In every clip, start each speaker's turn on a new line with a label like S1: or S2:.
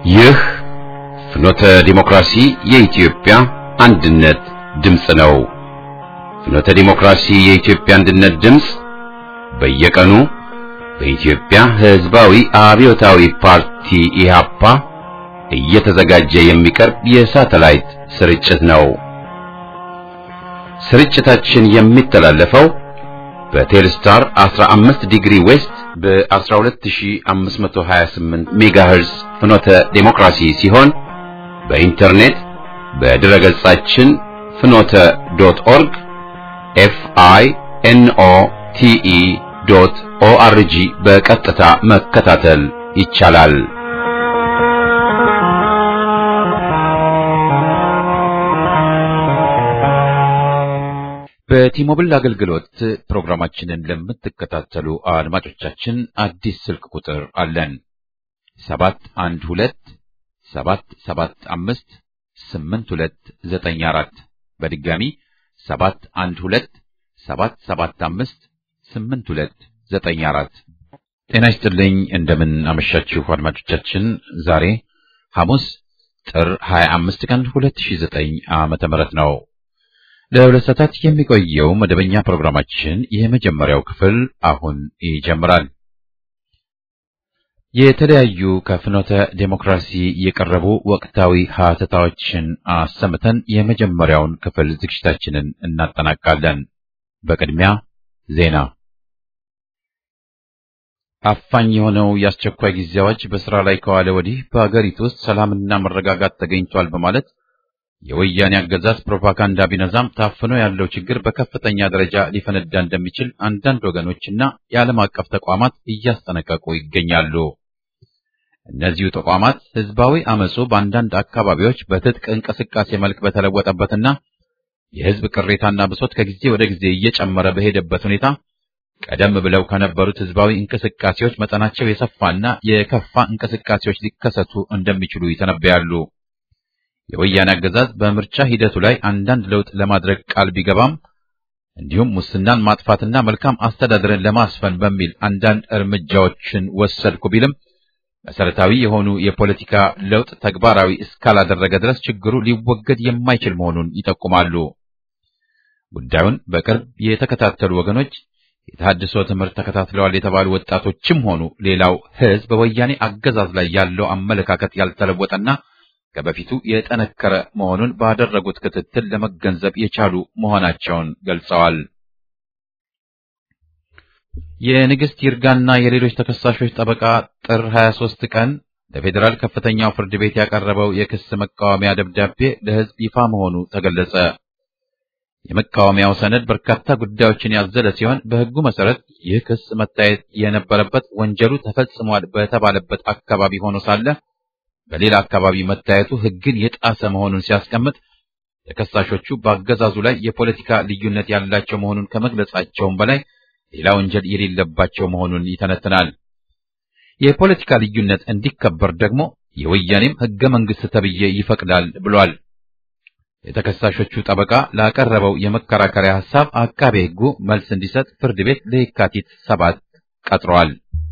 S1: ይህ ፍኖተ ዲሞክራሲ የኢትዮጵያ አንድነት ድምፅ ነው። ፍኖተ ዲሞክራሲ የኢትዮጵያ አንድነት ድምፅ በየቀኑ በኢትዮጵያ ሕዝባዊ አብዮታዊ ፓርቲ ኢህአፓ እየተዘጋጀ የሚቀርብ የሳተላይት ስርጭት ነው። ስርጭታችን የሚተላለፈው በቴልስታር 15 ዲግሪ ዌስት በ12528 ሜጋሄርዝ ፍኖተ ዴሞክራሲ ሲሆን በኢንተርኔት በድረ ገጻችን ፍኖተ ዶት ኦርግ ኤፍ አይ ኤን ኦ ቲ ኢ ዶት ኦ አር ጂ በቀጥታ መከታተል ይቻላል። በቲሞብል አገልግሎት ፕሮግራማችንን ለምትከታተሉ አድማጮቻችን አዲስ ስልክ ቁጥር አለን። ሰባት አንድ ሁለት ሰባት ሰባት አምስት ስምንት ሁለት ዘጠኝ አራት በድጋሚ ሰባት አንድ ሁለት ሰባት ሰባት አምስት ስምንት ሁለት ዘጠኝ አራት ጤና ይስጥልኝ። እንደምን አመሻችሁ አድማጮቻችን። ዛሬ ሐሙስ ጥር 25 ቀን 2009 ዓመተ ምህረት ነው። ለሁለት ሰዓታት የሚቆየው መደበኛ ፕሮግራማችን የመጀመሪያው ክፍል አሁን ይጀምራል። የተለያዩ ከፍኖተ ዴሞክራሲ የቀረቡ ወቅታዊ ሀተታዎችን አሰምተን የመጀመሪያውን ክፍል ዝግጅታችንን እናጠናቃለን። በቅድሚያ ዜና። አፋኝ የሆነው የአስቸኳይ ጊዜ አዋጅ በስራ ላይ ከዋለ ወዲህ በአገሪቱ ውስጥ ሰላምና መረጋጋት ተገኝቷል በማለት የወያኔ አገዛዝ ፕሮፓጋንዳ ቢነዛም ታፍኖ ያለው ችግር በከፍተኛ ደረጃ ሊፈነዳ እንደሚችል አንዳንድ ወገኖችና የዓለም አቀፍ ተቋማት እያስጠነቀቁ ይገኛሉ። እነዚሁ ተቋማት ህዝባዊ አመጹ በአንዳንድ አካባቢዎች በትጥቅ እንቅስቃሴ መልክ በተለወጠበትና የህዝብ ቅሬታና ብሶት ከጊዜ ወደ ጊዜ እየጨመረ በሄደበት ሁኔታ ቀደም ብለው ከነበሩት ህዝባዊ እንቅስቃሴዎች መጠናቸው የሰፋና የከፋ እንቅስቃሴዎች ሊከሰቱ እንደሚችሉ ይተነበያሉ። የወያኔ አገዛዝ በምርጫ ሂደቱ ላይ አንዳንድ ለውጥ ለማድረግ ቃል ቢገባም እንዲሁም ሙስናን ማጥፋትና መልካም አስተዳደርን ለማስፈን በሚል አንዳንድ እርምጃዎችን ወሰድኩ ቢልም መሰረታዊ የሆኑ የፖለቲካ ለውጥ ተግባራዊ እስካላደረገ ድረስ ችግሩ ሊወገድ የማይችል መሆኑን ይጠቁማሉ። ጉዳዩን በቅርብ የተከታተሉ ወገኖች የተሃድሶ ትምህርት ተከታትለዋል የተባሉ ወጣቶችም ሆኑ ሌላው ህዝብ በወያኔ አገዛዝ ላይ ያለው አመለካከት ያልተለወጠና ከበፊቱ የጠነከረ መሆኑን ባደረጉት ክትትል ለመገንዘብ የቻሉ መሆናቸውን ገልጸዋል። የንግሥት ይርጋና የሌሎች ተከሳሾች ጠበቃ ጥር 23 ቀን ለፌዴራል ከፍተኛው ፍርድ ቤት ያቀረበው የክስ መቃወሚያ ደብዳቤ ለህዝብ ይፋ መሆኑ ተገለጸ። የመቃወሚያው ሰነድ በርካታ ጉዳዮችን ያዘለ ሲሆን በህጉ መሰረት ይህ ክስ መታየት የነበረበት ወንጀሉ ተፈጽሟል በተባለበት አካባቢ ሆኖ ሳለ በሌላ አካባቢ መታየቱ ህግን የጣሰ መሆኑን ሲያስቀምጥ ተከሳሾቹ በአገዛዙ ላይ የፖለቲካ ልዩነት ያላቸው መሆኑን ከመግለጻቸውም በላይ ሌላ ወንጀል የሌለባቸው መሆኑን ይተነትናል። የፖለቲካ ልዩነት እንዲከበር ደግሞ የወያኔም ህገ መንግስት ተብዬ ይፈቅዳል ብሏል። የተከሳሾቹ ጠበቃ ላቀረበው የመከራከሪያ ሐሳብ አቃቤ ህጉ መልስ እንዲሰጥ ፍርድ ቤት ለየካቲት ሰባት ቀጥሯል።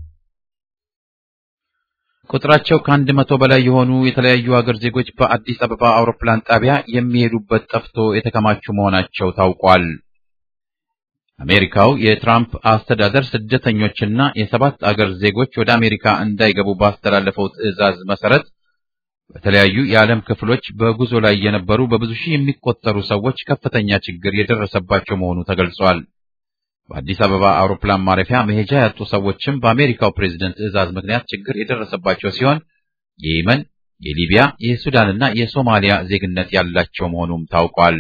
S1: ቁጥራቸው ከአንድ መቶ በላይ የሆኑ የተለያዩ ሀገር ዜጎች በአዲስ አበባ አውሮፕላን ጣቢያ የሚሄዱበት ጠፍቶ የተከማቹ መሆናቸው ታውቋል። አሜሪካው የትራምፕ አስተዳደር ስደተኞችና የሰባት አገር ዜጎች ወደ አሜሪካ እንዳይገቡ ባስተላለፈው ትዕዛዝ መሰረት በተለያዩ የዓለም ክፍሎች በጉዞ ላይ የነበሩ በብዙ ሺህ የሚቆጠሩ ሰዎች ከፍተኛ ችግር የደረሰባቸው መሆኑ ተገልጿል። በአዲስ አበባ አውሮፕላን ማረፊያ መሄጃ ያጡ ሰዎችም በአሜሪካው ፕሬዝደንት ትዕዛዝ ምክንያት ችግር የደረሰባቸው ሲሆን የየመን፣ የሊቢያ፣ የሱዳንና የሶማሊያ ዜግነት ያላቸው መሆኑም ታውቋል።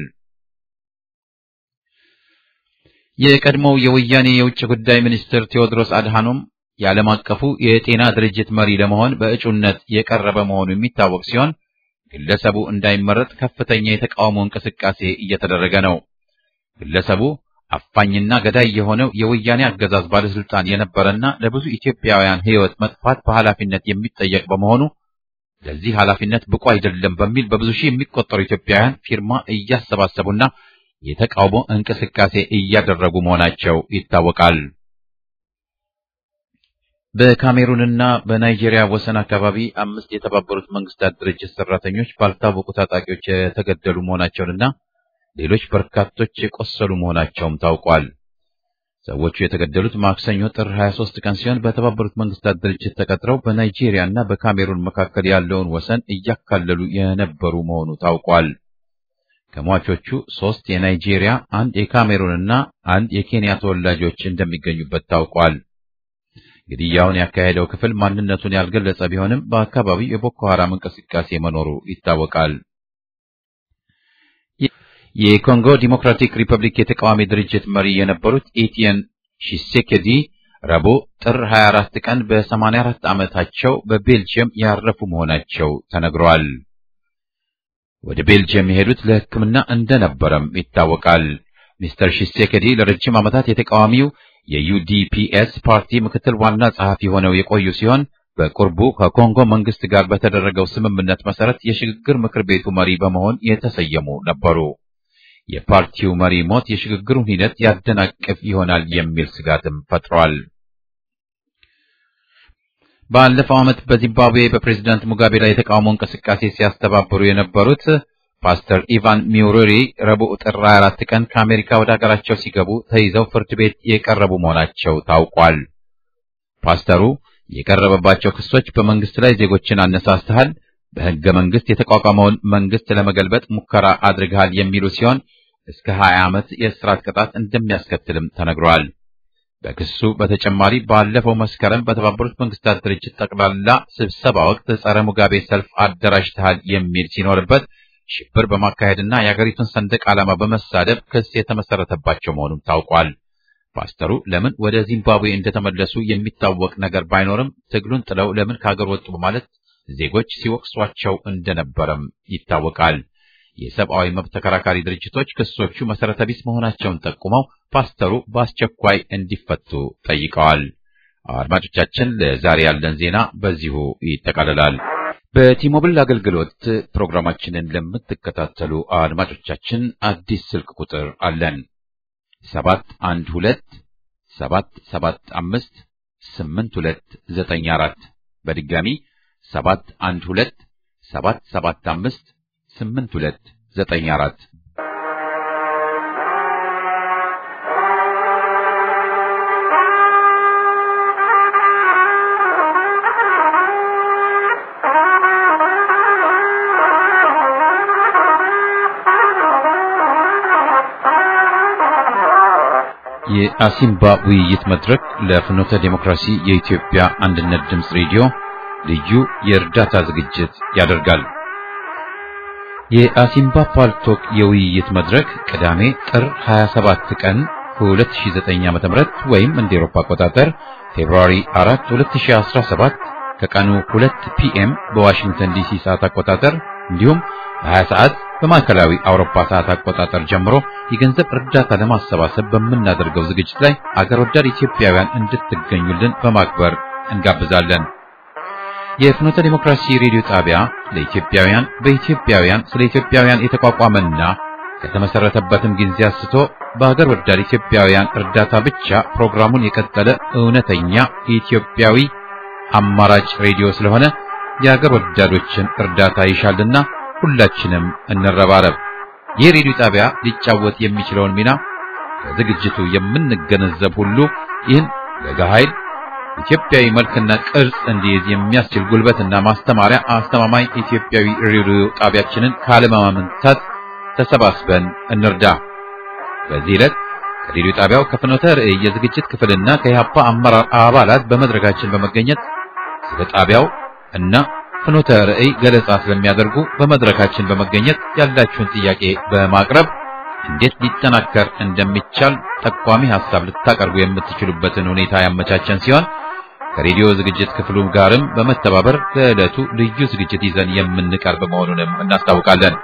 S1: የቀድሞው የወያኔ የውጭ ጉዳይ ሚኒስትር ቴዎድሮስ አድሃኖም የዓለም አቀፉ የጤና ድርጅት መሪ ለመሆን በእጩነት የቀረበ መሆኑ የሚታወቅ ሲሆን ግለሰቡ እንዳይመረጥ ከፍተኛ የተቃውሞ እንቅስቃሴ እየተደረገ ነው። ግለሰቡ አፋኝና ገዳይ የሆነው የወያኔ አገዛዝ ባለስልጣን የነበረና ለብዙ ኢትዮጵያውያን ሕይወት መጥፋት በኃላፊነት የሚጠየቅ በመሆኑ ለዚህ ኃላፊነት ብቁ አይደለም በሚል በብዙ ሺህ የሚቆጠሩ ኢትዮጵያውያን ፊርማ እያሰባሰቡና የተቃውሞ እንቅስቃሴ እያደረጉ መሆናቸው ይታወቃል። በካሜሩንና በናይጄሪያ ወሰን አካባቢ አምስት የተባበሩት መንግስታት ድርጅት ሰራተኞች ባልታወቁ ታጣቂዎች የተገደሉ መሆናቸውንና ሌሎች በርካቶች የቆሰሉ መሆናቸውም ታውቋል። ሰዎቹ የተገደሉት ማክሰኞ ጥር 23 ቀን ሲሆን በተባበሩት መንግስታት ድርጅት ተቀጥረው በናይጄሪያ እና በካሜሩን መካከል ያለውን ወሰን እያካለሉ የነበሩ መሆኑ ታውቋል። ከሟቾቹ ሶስት የናይጄሪያ፣ አንድ የካሜሩንና አንድ የኬንያ ተወላጆች እንደሚገኙበት ታውቋል። ግድያውን ያካሄደው ክፍል ማንነቱን ያልገለጸ ቢሆንም በአካባቢው የቦኮ ሐራም እንቅስቃሴ መኖሩ ይታወቃል። የኮንጎ ዲሞክራቲክ ሪፐብሊክ የተቃዋሚ ድርጅት መሪ የነበሩት ኤቲየን ሺሴኬዲ ረቡዕ ጥር 24 ቀን በ84 ዓመታቸው በቤልጅየም ያረፉ መሆናቸው ተነግሯል። ወደ ቤልጅየም የሄዱት ለሕክምና እንደነበረም ይታወቃል። ሚስተር ሺሴኬዲ ለረጅም ዓመታት የተቃዋሚው የዩዲፒኤስ ፓርቲ ምክትል ዋና ጸሐፊ ሆነው የቆዩ ሲሆን በቅርቡ ከኮንጎ መንግስት ጋር በተደረገው ስምምነት መሰረት የሽግግር ምክር ቤቱ መሪ በመሆን የተሰየሙ ነበሩ። የፓርቲው መሪ ሞት የሽግግሩን ሂደት ያደናቅፍ ይሆናል የሚል ስጋትም ፈጥሯል። ባለፈው ዓመት በዚምባብዌ በፕሬዝዳንት ሙጋቤ ላይ የተቃውሞ እንቅስቃሴ ሲያስተባብሩ የነበሩት ፓስተር ኢቫን ሚውሬሪ ረቡዕ ጥር 24 ቀን ከአሜሪካ ወደ ሀገራቸው ሲገቡ ተይዘው ፍርድ ቤት የቀረቡ መሆናቸው ታውቋል። ፓስተሩ የቀረበባቸው ክሶች በመንግስት ላይ ዜጎችን አነሳስተሃል፣ በሕገ መንግስት የተቋቋመውን መንግስት ለመገልበጥ ሙከራ አድርገሃል የሚሉ ሲሆን እስከ 20 ዓመት የእስራት ቅጣት እንደሚያስከትልም ተነግሯል። በክሱ በተጨማሪ ባለፈው መስከረም በተባበሩት መንግስታት ድርጅት ጠቅላላ ስብሰባ ወቅት ጸረ ሙጋቤ ሰልፍ አደራጅተሃል የሚል ሲኖርበት ሽብር በማካሄድና የአገሪቱን ሰንደቅ ዓላማ በመሳደብ ክስ የተመሰረተባቸው መሆኑም ታውቋል። ፓስተሩ ለምን ወደ ዚምባብዌ እንደተመለሱ የሚታወቅ ነገር ባይኖርም ትግሉን ጥለው ለምን ከሀገር ወጡ በማለት ዜጎች ሲወቅሷቸው እንደነበረም ይታወቃል። የሰብአዊ መብት ተከራካሪ ድርጅቶች ክሶቹ መሰረተ ቢስ መሆናቸውን ጠቁመው ፓስተሩ በአስቸኳይ እንዲፈቱ ጠይቀዋል። አድማጮቻችን፣ ለዛሬ ያለን ዜና በዚሁ ይጠቃልላል። በቲሞብል አገልግሎት ፕሮግራማችንን ለምትከታተሉ አድማጮቻችን አዲስ ስልክ ቁጥር አለን። ሰባት አንድ ሁለት ሰባት ሰባት አምስት ስምንት ሁለት ዘጠኝ አራት በድጋሚ ሰባት አንድ ሁለት ሰባት ሰባት አምስት ስምንት ሁለት ዘጠኝ አራት የአሲምባ ውይይት መድረክ ለፍኖተ ዴሞክራሲ የኢትዮጵያ አንድነት ድምፅ ሬዲዮ ልዩ የእርዳታ ዝግጅት ያደርጋል። የአሲምባ ፓልቶክ የውይይት መድረክ ቅዳሜ ጥር 27 ቀን 2009 ዓ.ም ወይም እንደ ኤሮፓ አቆጣጠር ፌብሩዋሪ 4 2017 ከቀኑ 2 ፒኤም በዋሽንግተን ዲሲ ሰዓት አቆጣጠር እንዲሁም በ20 ሰዓት በማዕከላዊ አውሮፓ ሰዓት አቆጣጠር ጀምሮ የገንዘብ እርዳታ ለማሰባሰብ በምናደርገው ዝግጅት ላይ አገር ወዳድ ኢትዮጵያውያን እንድትገኙልን በማክበር እንጋብዛለን። የፍኖተ ዲሞክራሲ ሬዲዮ ጣቢያ ለኢትዮጵያውያን በኢትዮጵያውያን ስለ ኢትዮጵያውያን የተቋቋመና ከተመሰረተበትም ጊዜ አንስቶ በሀገር ወዳድ ኢትዮጵያውያን እርዳታ ብቻ ፕሮግራሙን የቀጠለ እውነተኛ ኢትዮጵያዊ አማራጭ ሬዲዮ ስለሆነ የሀገር ወዳዶችን እርዳታ ይሻልና ሁላችንም እንረባረብ። ይህ ሬዲዮ ጣቢያ ሊጫወት የሚችለውን ሚና ከዝግጅቱ የምንገነዘብ ሁሉ ይህን ለጋ ኃይል ኢትዮጵያዊ መልክና ቅርጽ እንዲይዝ የሚያስችል ጉልበትና ማስተማሪያ አስተማማኝ ኢትዮጵያዊ ሬዲዮ ጣቢያችንን ካለማመንታት ተሰባስበን እንርዳ። በዚህ ዕለት ከሬዲዮ ጣቢያው ከፍኖተ ርዕይ የዝግጅት ክፍልና ከኢህአፓ አመራር አባላት በመድረካችን በመገኘት ስለ ጣቢያው እና ፍኖተ ርዕይ ገለጻ ስለሚያደርጉ በመድረካችን በመገኘት ያላችሁን ጥያቄ በማቅረብ እንዴት ሊጠናከር እንደሚቻል ጠቋሚ ሐሳብ ልታቀርቡ የምትችሉበትን ሁኔታ ያመቻቸን ሲሆን ከሬዲዮ ዝግጅት ክፍሉ ጋርም በመተባበር ለዕለቱ ልዩ ዝግጅት ይዘን የምንቀርብ መሆኑንም እናስታውቃለን።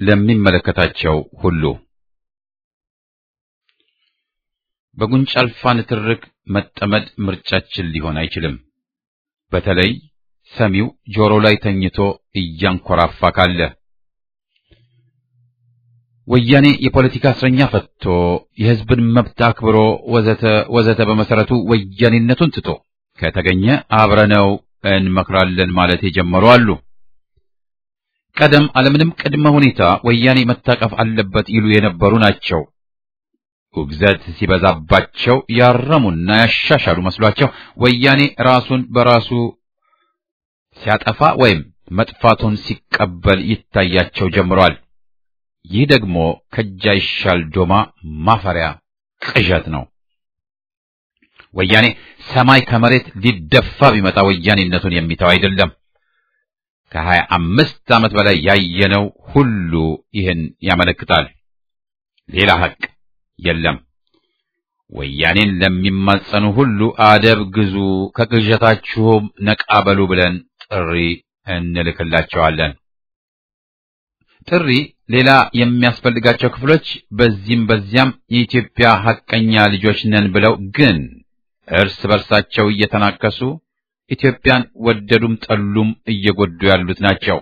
S1: ለሚመለከታቸው ሁሉ በጉንጭ አልፋ ንትርክ መጠመድ ምርጫችን ሊሆን አይችልም። በተለይ ሰሚው ጆሮ ላይ ተኝቶ እያንኮራፋ ካለ ወያኔ የፖለቲካ እስረኛ ፈትቶ የሕዝብን መብት አክብሮ ወዘተ ወዘተ በመሰረቱ ወያኔነቱን ትቶ ከተገኘ አብረነው እንመክራለን ማለት የጀመሩ አሉ። ቀደም አለምንም ቅድመ ሁኔታ ወያኔ መታቀፍ አለበት ይሉ የነበሩ ናቸው። ውግዘት ሲበዛባቸው ያረሙና ያሻሻሉ መስሏቸው ወያኔ ራሱን በራሱ ሲያጠፋ ወይም መጥፋቱን ሲቀበል ይታያቸው ጀምሯል። ይህ ደግሞ ከጃይሻል ዶማ ማፈሪያ ቅዠት ነው። ወያኔ ሰማይ ከመሬት ሊደፋ ቢመጣ ወያኔነቱን የሚተው አይደለም። ከሀያ አምስት ዓመት በላይ ያየነው ሁሉ ይህን ያመለክታል። ሌላ ሐቅ የለም። ወያኔን ለሚማጸኑ ሁሉ አደብ ግዙ፣ ከቅዠታችሁም ነቃ በሉ ብለን ጥሪ እንልክላቸዋለን። ጥሪ ሌላ የሚያስፈልጋቸው ክፍሎች በዚህም በዚያም የኢትዮጵያ ሐቀኛ ልጆች ነን ብለው ግን እርስ በርሳቸው እየተናከሱ ኢትዮጵያን ወደዱም ጠሉም እየጎዱ ያሉት ናቸው።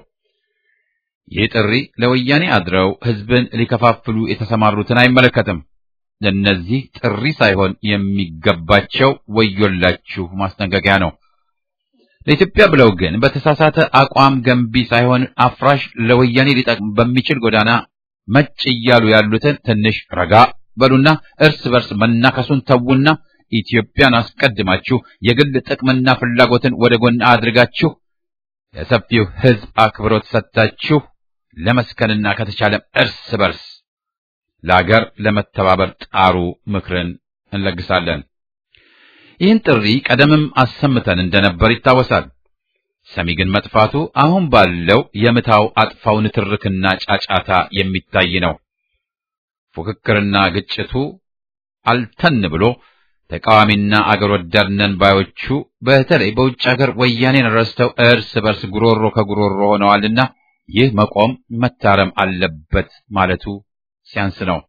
S1: ይህ ጥሪ ለወያኔ አድረው ሕዝብን ሊከፋፍሉ የተሰማሩትን አይመለከትም። ለእነዚህ ጥሪ ሳይሆን የሚገባቸው ወዮላችሁ ማስጠንቀቂያ ነው። ለኢትዮጵያ ብለው ግን በተሳሳተ አቋም ገንቢ ሳይሆን አፍራሽ ለወያኔ ሊጠቅም በሚችል ጎዳና መጭ እያሉ ያሉትን ትንሽ ረጋ በሉና እርስ በርስ መናከሱን ተዉና ኢትዮጵያን አስቀድማችሁ የግል ጥቅምና ፍላጎትን ወደ ጎን አድርጋችሁ ለሰፊው ሕዝብ አክብሮት ሰጥታችሁ ለመስከንና ከተቻለም እርስ በርስ ለአገር ለመተባበር ጣሩ ምክርን እንለግሳለን። ይህን ጥሪ ቀደምም አሰምተን እንደነበር ይታወሳል። ሰሚ ግን መጥፋቱ አሁን ባለው የምታው አጥፋው ንትርክና ጫጫታ የሚታይ ነው። ፉክክርና ግጭቱ አልተን ብሎ ተቃዋሚና አገር ወዳድ ነን ባዮቹ በተለይ በውጭ አገር ወያኔን ረስተው እርስ በርስ ጉሮሮ ከጉሮሮ ሆነዋልና ይህ መቆም መታረም አለበት ማለቱ ሲያንስ ነው።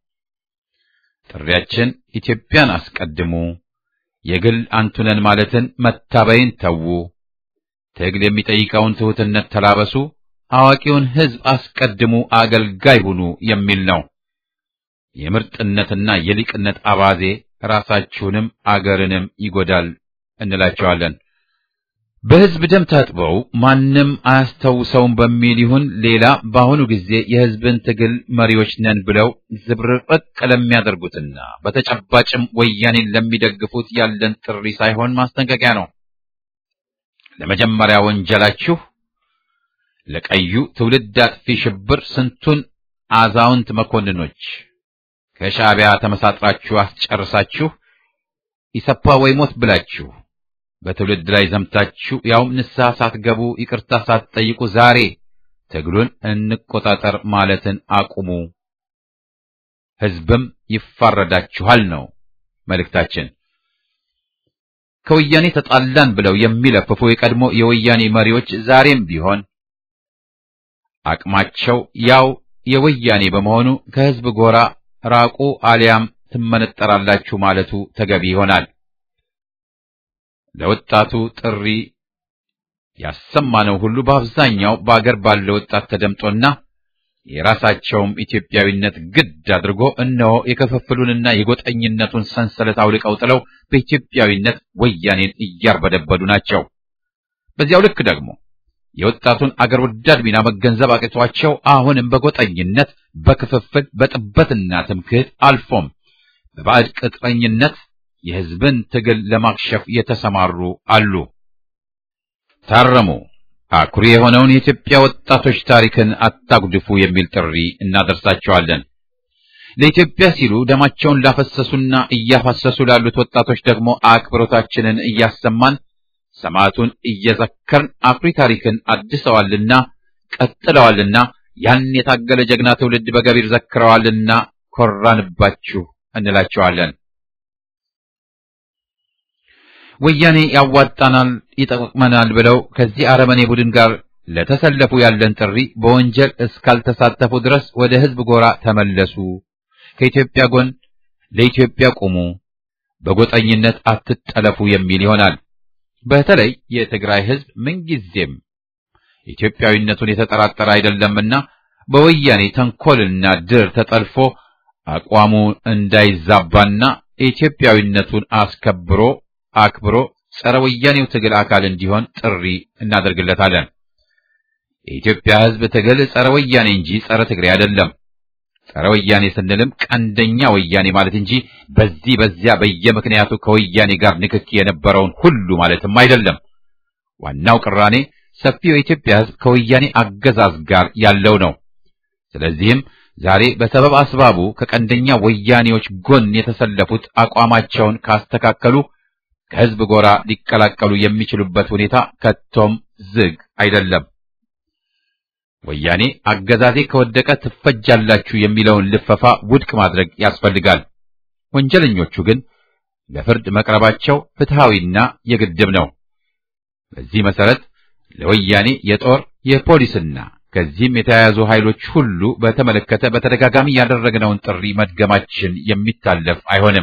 S1: ጥሪያችን ኢትዮጵያን አስቀድሙ፣ የግል አንቱነን ማለትን መታበይን ተዉ፣ ትግል የሚጠይቀውን ትሑትነት ተላበሱ፣ አዋቂውን ሕዝብ አስቀድሙ፣ አገልጋይ ሁኑ የሚል ነው። የምርጥነትና የሊቅነት አባዜ ራሳችሁንም አገርንም ይጎዳል እንላቸዋለን። በሕዝብ ደም ታጥበው ማንም አያስታውሰውም በሚል ይሁን ሌላ በአሁኑ ጊዜ የሕዝብን ትግል መሪዎች ነን ብለው ዝብርቅርቅ ለሚያደርጉትና በተጨባጭም ወያኔን ለሚደግፉት ያለን ጥሪ ሳይሆን ማስጠንቀቂያ ነው። ለመጀመሪያ ወንጀላችሁ ለቀዩ ትውልድ አጥፊ ሽብር ስንቱን አዛውንት መኮንኖች ከሻዕቢያ ተመሳጥራችሁ አስጨርሳችሁ ኢሰፓ ወይ ሞት ብላችሁ በትውልድ ላይ ዘምታችሁ ያውም ንስሐ ሳትገቡ ይቅርታ ሳትጠይቁ ዛሬ ትግሉን እንቆጣጠር ማለትን አቁሙ፣ ሕዝብም ይፋረዳችኋል ነው መልእክታችን። ከወያኔ ተጣላን ብለው የሚለፍፉ የቀድሞ የወያኔ መሪዎች ዛሬም ቢሆን አቅማቸው ያው የወያኔ በመሆኑ ከሕዝብ ጎራ ራቁ አሊያም ትመነጠራላችሁ ማለቱ ተገቢ ይሆናል። ለወጣቱ ጥሪ ያሰማነው ሁሉ በአብዛኛው በአገር ባለው ወጣት ተደምጦና የራሳቸውም ኢትዮጵያዊነት ግድ አድርጎ እነሆ የክፍፍሉንና የጎጠኝነቱን ሰንሰለት አውልቀው ጥለው በኢትዮጵያዊነት ወያኔን እያርበደበዱ ናቸው። በዚያው ልክ ደግሞ የወጣቱን አገር ወዳድ ሚና መገንዘብ አቅቷቸው አሁንም በጎጠኝነት፣ በክፍፍል፣ በጥበትና ትምክህት አልፎም በባዕድ ቅጥረኝነት የሕዝብን ትግል ለማክሸፍ የተሰማሩ አሉ። ታረሙ፣ አኩሪ የሆነውን የኢትዮጵያ ወጣቶች ታሪክን አታጉድፉ የሚል ጥሪ እናደርሳቸዋለን። ለኢትዮጵያ ሲሉ ደማቸውን ላፈሰሱና እያፈሰሱ ላሉት ወጣቶች ደግሞ አክብሮታችንን እያሰማን ሰማዕቱን እየዘከርን አኩሪ ታሪክን አድሰዋልና ቀጥለዋልና ያን የታገለ ጀግና ትውልድ በገቢር ዘክረዋልና ኮራንባችሁ እንላቸዋለን። ወያኔ ያዋጣናል፣ ይጠቅመናል ብለው ከዚህ አረመኔ ቡድን ጋር ለተሰለፉ ያለን ጥሪ በወንጀል እስካልተሳተፉ ድረስ ወደ ሕዝብ ጎራ ተመለሱ፣ ከኢትዮጵያ ጎን ለኢትዮጵያ ቁሙ፣ በጎጠኝነት አትጠለፉ የሚል ይሆናል። በተለይ የትግራይ ሕዝብ ምንጊዜም ኢትዮጵያዊነቱን የተጠራጠረ አይደለምና በወያኔ ተንኮልና ድር ተጠልፎ አቋሙ እንዳይዛባና ኢትዮጵያዊነቱን አስከብሮ አክብሮ ጸረ ወያኔው ትግል አካል እንዲሆን ጥሪ እናደርግለታለን። የኢትዮጵያ ሕዝብ ትግል ጸረ ወያኔ እንጂ ጸረ ትግሬ አይደለም። ጸረ ወያኔ ስንልም ቀንደኛ ወያኔ ማለት እንጂ በዚህ በዚያ በየምክንያቱ ከወያኔ ጋር ንክኪ የነበረውን ሁሉ ማለትም አይደለም። ዋናው ቅራኔ ሰፊው የኢትዮጵያ ሕዝብ ከወያኔ አገዛዝ ጋር ያለው ነው። ስለዚህም ዛሬ በሰበብ አስባቡ ከቀንደኛ ወያኔዎች ጎን የተሰለፉት አቋማቸውን ካስተካከሉ ከሕዝብ ጎራ ሊቀላቀሉ የሚችሉበት ሁኔታ ከቶም ዝግ አይደለም። ወያኔ አገዛዜ ከወደቀ ትፈጃላችሁ የሚለውን ልፈፋ ውድቅ ማድረግ ያስፈልጋል። ወንጀለኞቹ ግን ለፍርድ መቅረባቸው ፍትሃዊና የግድብ ነው። በዚህ መሰረት ለወያኔ የጦር የፖሊስና ከዚህም የተያያዙ ኃይሎች ሁሉ በተመለከተ በተደጋጋሚ ያደረግነውን ጥሪ መድገማችን የሚታለፍ አይሆንም።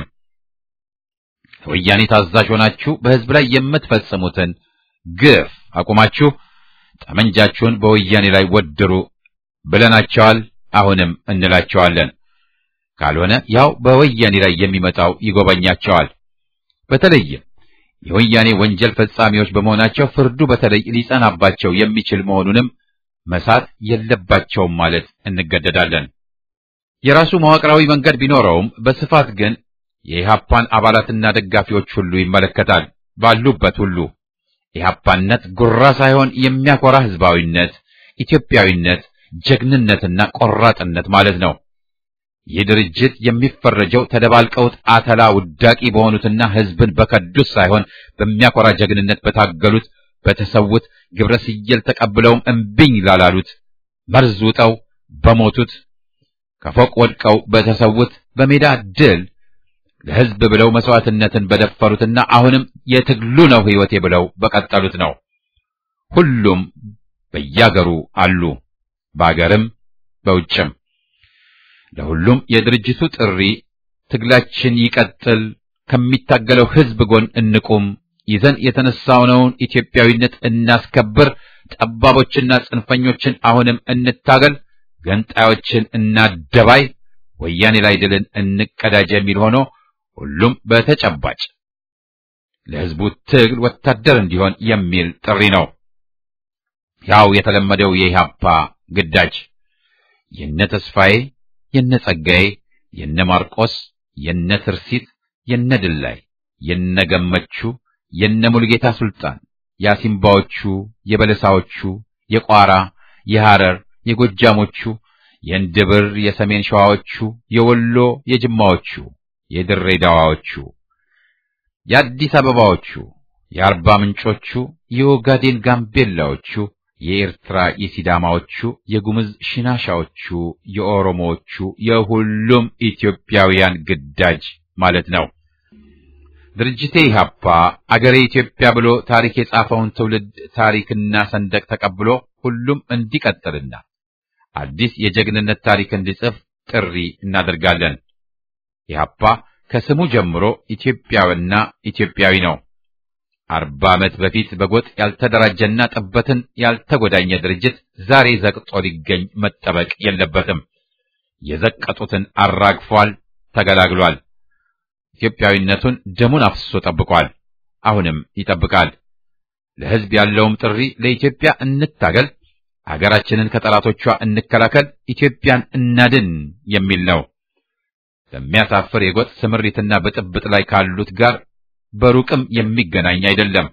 S1: ወያኔ ታዛዥ ሆናችሁ በሕዝብ ላይ የምትፈጽሙትን ግፍ አቁማችሁ ጠመንጃችሁን በወያኔ ላይ ወድሩ ብለናቸዋል። አሁንም እንላቸዋለን። ካልሆነ ያው በወያኔ ላይ የሚመጣው ይጎበኛቸዋል። በተለይም የወያኔ ወንጀል ፈጻሚዎች በመሆናቸው ፍርዱ በተለይ ሊጸናባቸው የሚችል መሆኑንም መሳት የለባቸውም ማለት እንገደዳለን። የራሱ መዋቅራዊ መንገድ ቢኖረውም በስፋት ግን የኢህአፓን አባላትና ደጋፊዎች ሁሉ ይመለከታል። ባሉበት ሁሉ ኢህአፓነት ጉራ ሳይሆን የሚያኮራ ህዝባዊነት፣ ኢትዮጵያዊነት፣ ጀግንነትና ቆራጥነት ማለት ነው። ይህ ድርጅት የሚፈረጀው ተደባልቀውት አተላ ውዳቂ በሆኑትና ህዝብን በከዱት ሳይሆን በሚያኮራ ጀግንነት በታገሉት በተሰዉት ግብረ ስየል ተቀብለውም እምቢኝ ላላሉት መርዝ ውጠው በሞቱት ከፎቅ ወድቀው በተሰዉት በሜዳ ድል ለህዝብ ብለው መስዋዕትነትን በደፈሩትና አሁንም የትግሉ ነው ህይወቴ ብለው በቀጠሉት ነው። ሁሉም በያገሩ አሉ፣ በአገርም በውጭም። ለሁሉም የድርጅቱ ጥሪ ትግላችን ይቀጥል፣ ከሚታገለው ህዝብ ጎን እንቁም፣ ይዘን የተነሳነውን ኢትዮጵያዊነት እናስከብር፣ ጠባቦችና ጽንፈኞችን አሁንም እንታገል፣ ገንጣዮችን እናደባይ፣ ወያኔ ላይ ድልን እንቀዳጅ የሚል ሆኖ ሁሉም በተጨባጭ ለህዝቡ ትግል ወታደር እንዲሆን የሚል ጥሪ ነው። ያው የተለመደው የኢህአፓ ግዳጅ የነ ተስፋዬ፣ የነ ጸጋዬ፣ የነ ማርቆስ፣ የነ ትርሲት፣ የነ ድላይ፣ የነ ገመቹ፣ የነ ሙሉጌታ ሱልጣን፣ የአሲምባዎቹ፣ የበለሳዎቹ፣ የቋራ፣ የሐረር፣ የጎጃሞቹ፣ የእንድብር፣ የሰሜን ሸዋዎቹ፣ የወሎ፣ የጅማዎቹ የድሬዳዋዎቹ፣ የአዲስ አበባዎቹ፣ የአርባ ምንጮቹ፣ የኦጋዴን ጋምቤላዎቹ፣ የኤርትራ የሲዳማዎቹ፣ የጉምዝ ሽናሻዎቹ፣ የኦሮሞዎቹ፣ የሁሉም ኢትዮጵያውያን ግዳጅ ማለት ነው። ድርጅቴ ኢህአፓ አገሬ ኢትዮጵያ ብሎ ታሪክ የጻፈውን ትውልድ ታሪክና ሰንደቅ ተቀብሎ ሁሉም እንዲቀጥልና አዲስ የጀግንነት ታሪክ እንዲጽፍ ጥሪ እናደርጋለን። ኢህአፓ ከስሙ ጀምሮ ኢትዮጵያዊና ኢትዮጵያዊ ነው። አርባ ዓመት በፊት በጎጥ ያልተደራጀና ጥበትን ያልተጎዳኘ ድርጅት ዛሬ ዘቅጦ ሊገኝ መጠበቅ የለበትም። የዘቀጡትን አራግፏል፣ ተገላግሏል። ኢትዮጵያዊነቱን ደሙን አፍስሶ ጠብቋል። አሁንም ይጠብቃል። ለሕዝብ ያለውም ጥሪ ለኢትዮጵያ እንታገል፣ አገራችንን ከጠላቶቿ እንከላከል፣ ኢትዮጵያን እናድን የሚል ነው። በሚያሳፍር የጎጥ ስምሪትና ብጥብጥ ላይ ካሉት ጋር በሩቅም የሚገናኝ አይደለም።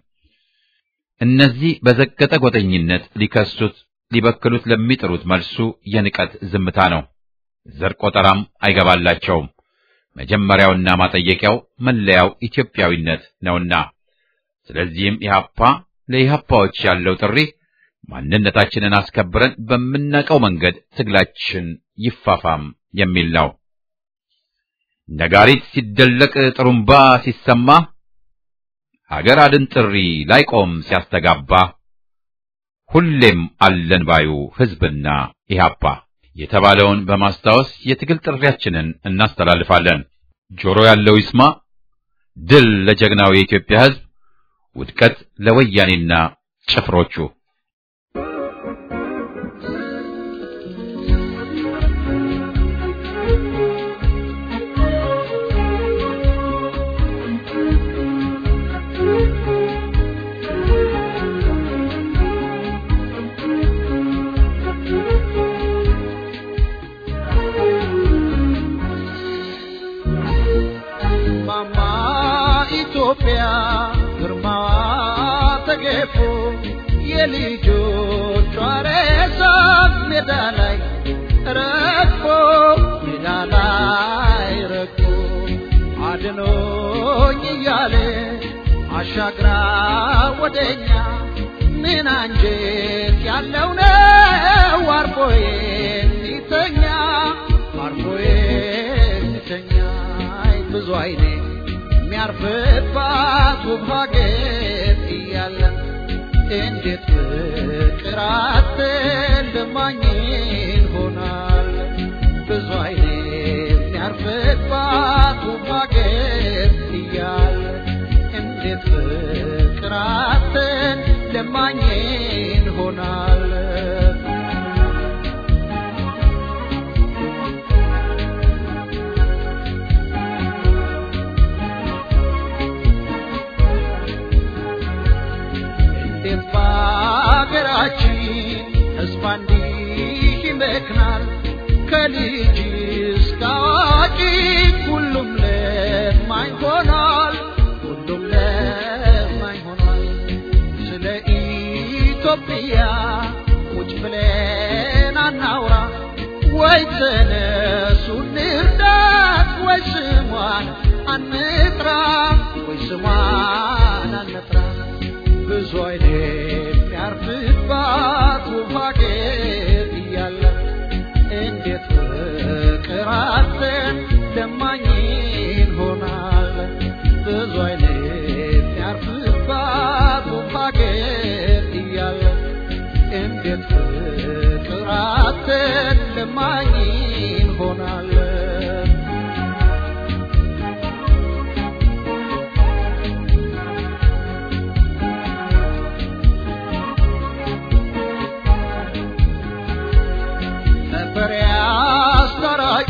S1: እነዚህ በዘቀጠ ጎጠኝነት ሊከሱት ሊበክሉት ለሚጥሩት መልሱ የንቀት ዝምታ ነው። ዘር ቆጠራም አይገባላቸውም። መጀመሪያውና ማጠየቂያው መለያው ኢትዮጵያዊነት ነውና፣ ስለዚህም ኢህአፓ ለኢህአፓዎች ያለው ጥሪ ማንነታችንን አስከብረን በምናውቀው መንገድ ትግላችን ይፋፋም የሚል ነው። ነጋሪት ሲደለቅ ጥሩምባ ሲሰማ ሀገር አድን ጥሪ ላይቆም ሲያስተጋባ ሁሌም አለን ባዩ ሕዝብና ኢህአፓ የተባለውን በማስታወስ የትግል ጥሪያችንን እናስተላልፋለን። ጆሮ ያለው ይስማ። ድል ለጀግናው የኢትዮጵያ ሕዝብ፣ ውድቀት ለወያኔና ጭፍሮቹ።
S2: ማማ ኢትዮጵያ ግርማዋ ተገፎ የልጆቿ ሬሳ ሜዳ ላይ ረግፎ ሜዳ ላይ ረግፎ አድኖኝ እያለ አሻግራ ወደኛ ምን አንጀት ያለው ነው አርፎ የሚተኛ አርፎ የሚተኛ አይ ብዙ አይኔ የሚያርፍባት ውብ ሀገር እያለ እንዴት ፍቅር አትልማኝን ሆናል ብዙ አይኔ የሚያርፍባት ውብ ሀገር እያለ እንዴት ፍቅር አትልማኝን ሆናል እንዴት በአገራችን ሕዝብ እንዲህ ይመክናል? ከልጅ እስከ አዋቂ ሁሉም ለማኝ ሆኗል፣ ሁሉም ለማኝ ሆኗል። ስለ ኢትዮጵያ ቁጭ ብለን አናውራ ወይ ተነሱ እንርዳት ወይ ስሟን አንጥራ ወይ ስሟን አንጥራ ብዙ አይነት የሚያርፍባት ውብ ሀገር እያለ እንዴት ፍቅር አጥተን ለማኝን ሆናል ብዙ አይነት የሚያርፍባት ውብ ሀገር እያለ እንዴት ፍቅር አጥተን ለማኝን ሆናል ነበር አስታራቂ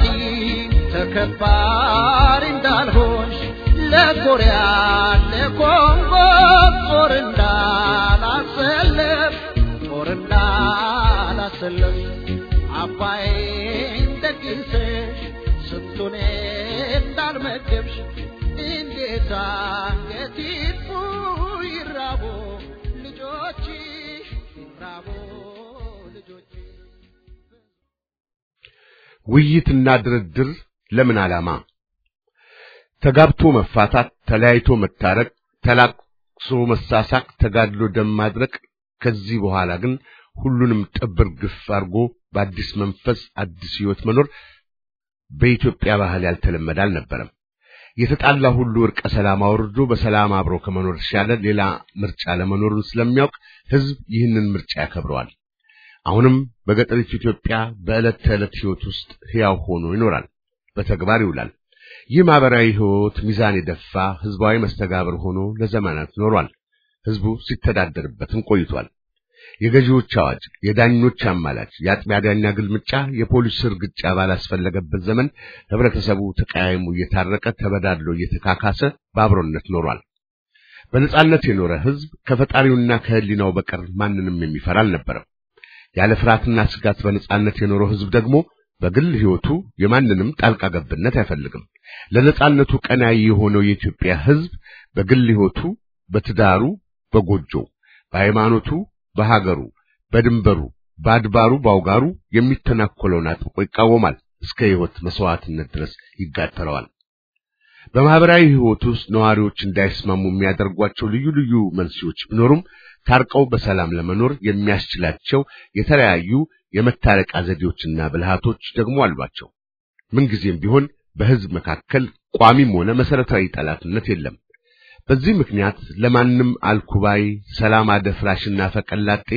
S2: ተከባሪ እንዳልሆንሽ ለኮሪያ ለኮንጎ ጦር እንዳላሰለፍ ጦር እንዳላሰለፍ አባይን ደግሰሽ ስንቱን እንዳልመገብሽ እንዴት አንገት ይጥፉ ይራቡ ልጆችሽ ይራቡ ልጆችሽ
S3: ውይይትና ድርድር ለምን ዓላማ? ተጋብቶ መፋታት፣ ተለያይቶ መታረቅ፣ ተላቅሶ መሳሳቅ፣ ተጋድሎ ደም ማድረቅ። ከዚህ በኋላ ግን ሁሉንም ጥብር ግፍ አድርጎ በአዲስ መንፈስ አዲስ ሕይወት መኖር በኢትዮጵያ ባህል ያልተለመደ አልነበረም። የተጣላ ሁሉ እርቀ ሰላም አውርዶ በሰላም አብሮ ከመኖር የተሻለ ሌላ ምርጫ ለመኖሩን ስለሚያውቅ ሕዝብ ይህንን ምርጫ ያከብረዋል። አሁንም በገጠሪቱ ኢትዮጵያ በዕለት ተዕለት ሕይወት ውስጥ ሕያው ሆኖ ይኖራል፣ በተግባር ይውላል። ይህ ማህበራዊ ሕይወት ሚዛን የደፋ ሕዝባዊ መስተጋብር ሆኖ ለዘመናት ኖሯል። ሕዝቡ ሲተዳደርበትም ቆይቷል። የገዢዎች አዋጅ፣ የዳኞች አማላጭ፣ የአጥቢያ ዳኛ ግልምጫ፣ የፖሊስ እርግጫ ባላስፈለገበት ዘመን ህብረተሰቡ ተቀያይሙ እየታረቀ ተበዳድሎ እየተካካሰ በአብሮነት ኖሯል። በነጻነት የኖረ ሕዝብ ከፈጣሪውና ከህሊናው በቀር ማንንም የሚፈራ አልነበረም። ያለ ፍርሃትና ስጋት በነጻነት የኖረው ሕዝብ ደግሞ በግል ሕይወቱ የማንንም ጣልቃ ገብነት አይፈልግም። ለነጻነቱ ቀናይ የሆነው የኢትዮጵያ ሕዝብ በግል ሕይወቱ፣ በትዳሩ፣ በጎጆው፣ በሃይማኖቱ፣ በሀገሩ፣ በድንበሩ፣ በአድባሩ፣ በአውጋሩ የሚተናኮለውን አጥብቆ ይቃወማል። እስከ ሕይወት መስዋዕትነት ድረስ ይጋተረዋል። በማህበራዊ ሕይወት ውስጥ ነዋሪዎች እንዳይስማሙ የሚያደርጓቸው ልዩ ልዩ መንስኤዎች ቢኖሩም ታርቀው በሰላም ለመኖር የሚያስችላቸው የተለያዩ የመታረቂያ ዘዴዎችና ብልሃቶች ደግሞ አሏቸው። ምንጊዜም ቢሆን በሕዝብ መካከል ቋሚም ሆነ መሰረታዊ ጠላትነት የለም። በዚህ ምክንያት ለማንም አልኩባይ፣ ሰላም አደፍራሽና ፈቀላጤ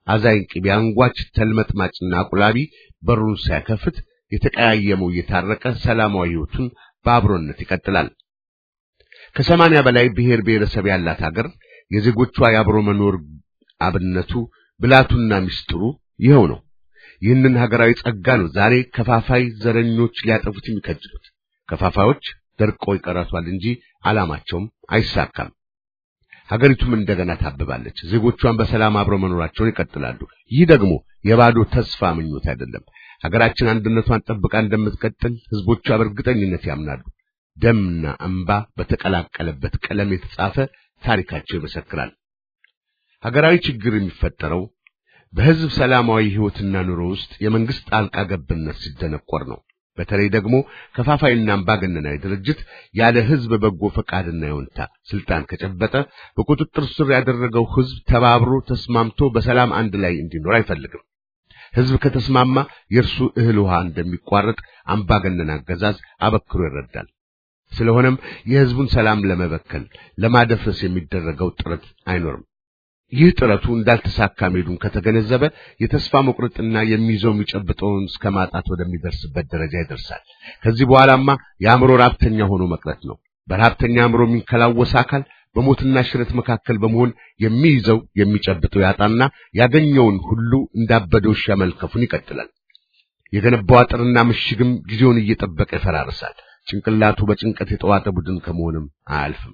S3: አዛኝ ቅቤ አንጓች ተልመጥማጭና አቁላቢ በሩን ሳይከፍት የተቀያየመው እየታረቀ ሰላማዊ ሕይወቱን በአብሮነት ይቀጥላል። ከሰማንያ በላይ ብሔር ብሔረሰብ ያላት ሀገር የዜጎቿ የአብሮ መኖር አብነቱ ብላቱና ምስጢሩ ይኸው ነው። ይህንን ሀገራዊ ጸጋ ነው ዛሬ ከፋፋይ ዘረኞች ሊያጠፉት የሚከጅሉት። ከፋፋዮች ደርቀው ይቀራቷል እንጂ ዓላማቸውም አይሳካም። ሀገሪቱም እንደገና ታብባለች። ዜጎቿን በሰላም አብረው መኖራቸውን ይቀጥላሉ። ይህ ደግሞ የባዶ ተስፋ ምኞት አይደለም። ሀገራችን አንድነቷን ጠብቃ እንደምትቀጥል ህዝቦቿ በእርግጠኝነት ያምናሉ። ደምና እንባ በተቀላቀለበት ቀለም የተጻፈ ታሪካቸው ይመሰክራል። ሀገራዊ ችግር የሚፈጠረው በህዝብ ሰላማዊ ህይወትና ኑሮ ውስጥ የመንግስት ጣልቃ ገብነት ሲደነቆር ነው። በተለይ ደግሞ ከፋፋይና አምባገነናዊ ድርጅት ያለ ህዝብ በጎ ፈቃድና ይሁንታ ስልጣን ከጨበጠ በቁጥጥር ስር ያደረገው ህዝብ ተባብሮ ተስማምቶ በሰላም አንድ ላይ እንዲኖር አይፈልግም። ህዝብ ከተስማማ የእርሱ እህል ውሃ እንደሚቋረጥ አምባገነን አገዛዝ አበክሮ ይረዳል። ስለሆነም የህዝቡን ሰላም ለመበከል ለማደፍረስ የሚደረገው ጥረት አይኖርም። ይህ ጥረቱ እንዳልተሳካ መሄዱን ከተገነዘበ የተስፋ መቁረጥና የሚይዘው የሚጨብጠውን እስከ ማጣት ወደሚደርስበት ደረጃ ይደርሳል። ከዚህ በኋላማ የአእምሮ ራብተኛ ሆኖ መቅረት ነው። በረሀብተኛ አእምሮ የሚንከላወስ አካል በሞትና ሽረት መካከል በመሆን የሚይዘው የሚጨብጠው ያጣና ያገኘውን ሁሉ እንዳበደ ውሻ መልከፉን ይቀጥላል። የገነባው አጥርና ምሽግም ጊዜውን እየጠበቀ ይፈራርሳል። ጭንቅላቱ በጭንቀት የተዋጠ ቡድን ከመሆንም አያልፍም።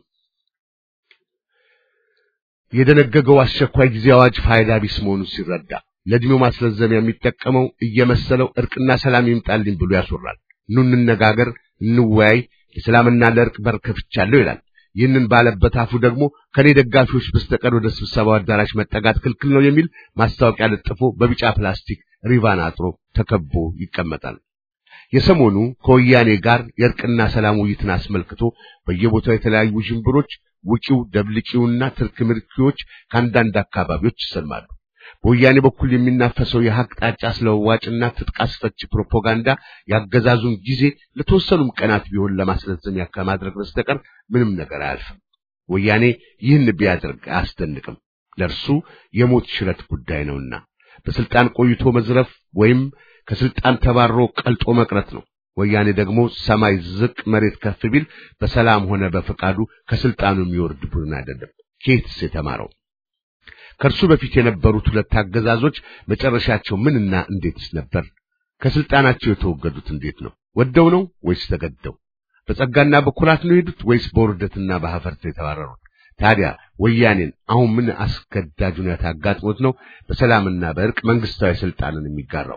S3: የደነገገው አስቸኳይ ጊዜ አዋጅ ፋይዳ ቢስ መሆኑን ሲረዳ ለዕድሜው ማስረዘሚያ የሚጠቀመው እየመሰለው እርቅና ሰላም ይምጣልኝ ብሎ ያስወራል። ኑ እንነጋገር፣ እንወያይ፣ ለሰላምና ለእርቅ በር ከፍቻለሁ ይላል። ይህንን ባለበት አፉ ደግሞ ከኔ ደጋፊዎች በስተቀር ወደ ስብሰባው አዳራሽ መጠጋት ክልክል ነው የሚል ማስታወቂያ ለጥፎ በቢጫ ፕላስቲክ ሪቫን አጥሮ ተከቦ ይቀመጣል። የሰሞኑ ከወያኔ ጋር የእርቅና ሰላም ውይይትን አስመልክቶ በየቦታው የተለያዩ ሽንብሮች ውጪው ደብልቂውና ትርክ ምርኪዎች ከአንዳንድ አካባቢዎች ይሰማሉ። በወያኔ በኩል የሚናፈሰው የሀቅ ጣጫ ስለዋጭና ትጥቅ አስፈች ፕሮፓጋንዳ ያገዛዙን ጊዜ ለተወሰኑም ቀናት ቢሆን ለማስረዘሚያ ከማድረግ በስተቀር ምንም ነገር አያልፍም። ወያኔ ይህን ቢያደርግ አያስደንቅም። ለእርሱ የሞት ሽረት ጉዳይ ነውና በስልጣን ቆይቶ መዝረፍ ወይም ከስልጣን ተባሮ ቀልጦ መቅረት ነው። ወያኔ ደግሞ ሰማይ ዝቅ መሬት ከፍ ቢል በሰላም ሆነ በፈቃዱ ከስልጣኑ የሚወርድ ቡድን አይደለም። ኬትስ የተማረው ከእርሱ በፊት የነበሩት ሁለት አገዛዞች መጨረሻቸው ምንና እንዴትስ ነበር? ከስልጣናቸው የተወገዱት እንዴት ነው? ወደው ነው ወይስ ተገደው? በጸጋና በኩራት ነው የሄዱት ወይስ በውርደትና በሀፈርት የተባረሩት? ታዲያ ወያኔን አሁን ምን አስገዳጅ ሁኔታ አጋጥሞት ነው በሰላምና በእርቅ መንግስታዊ ስልጣንን የሚጋራው?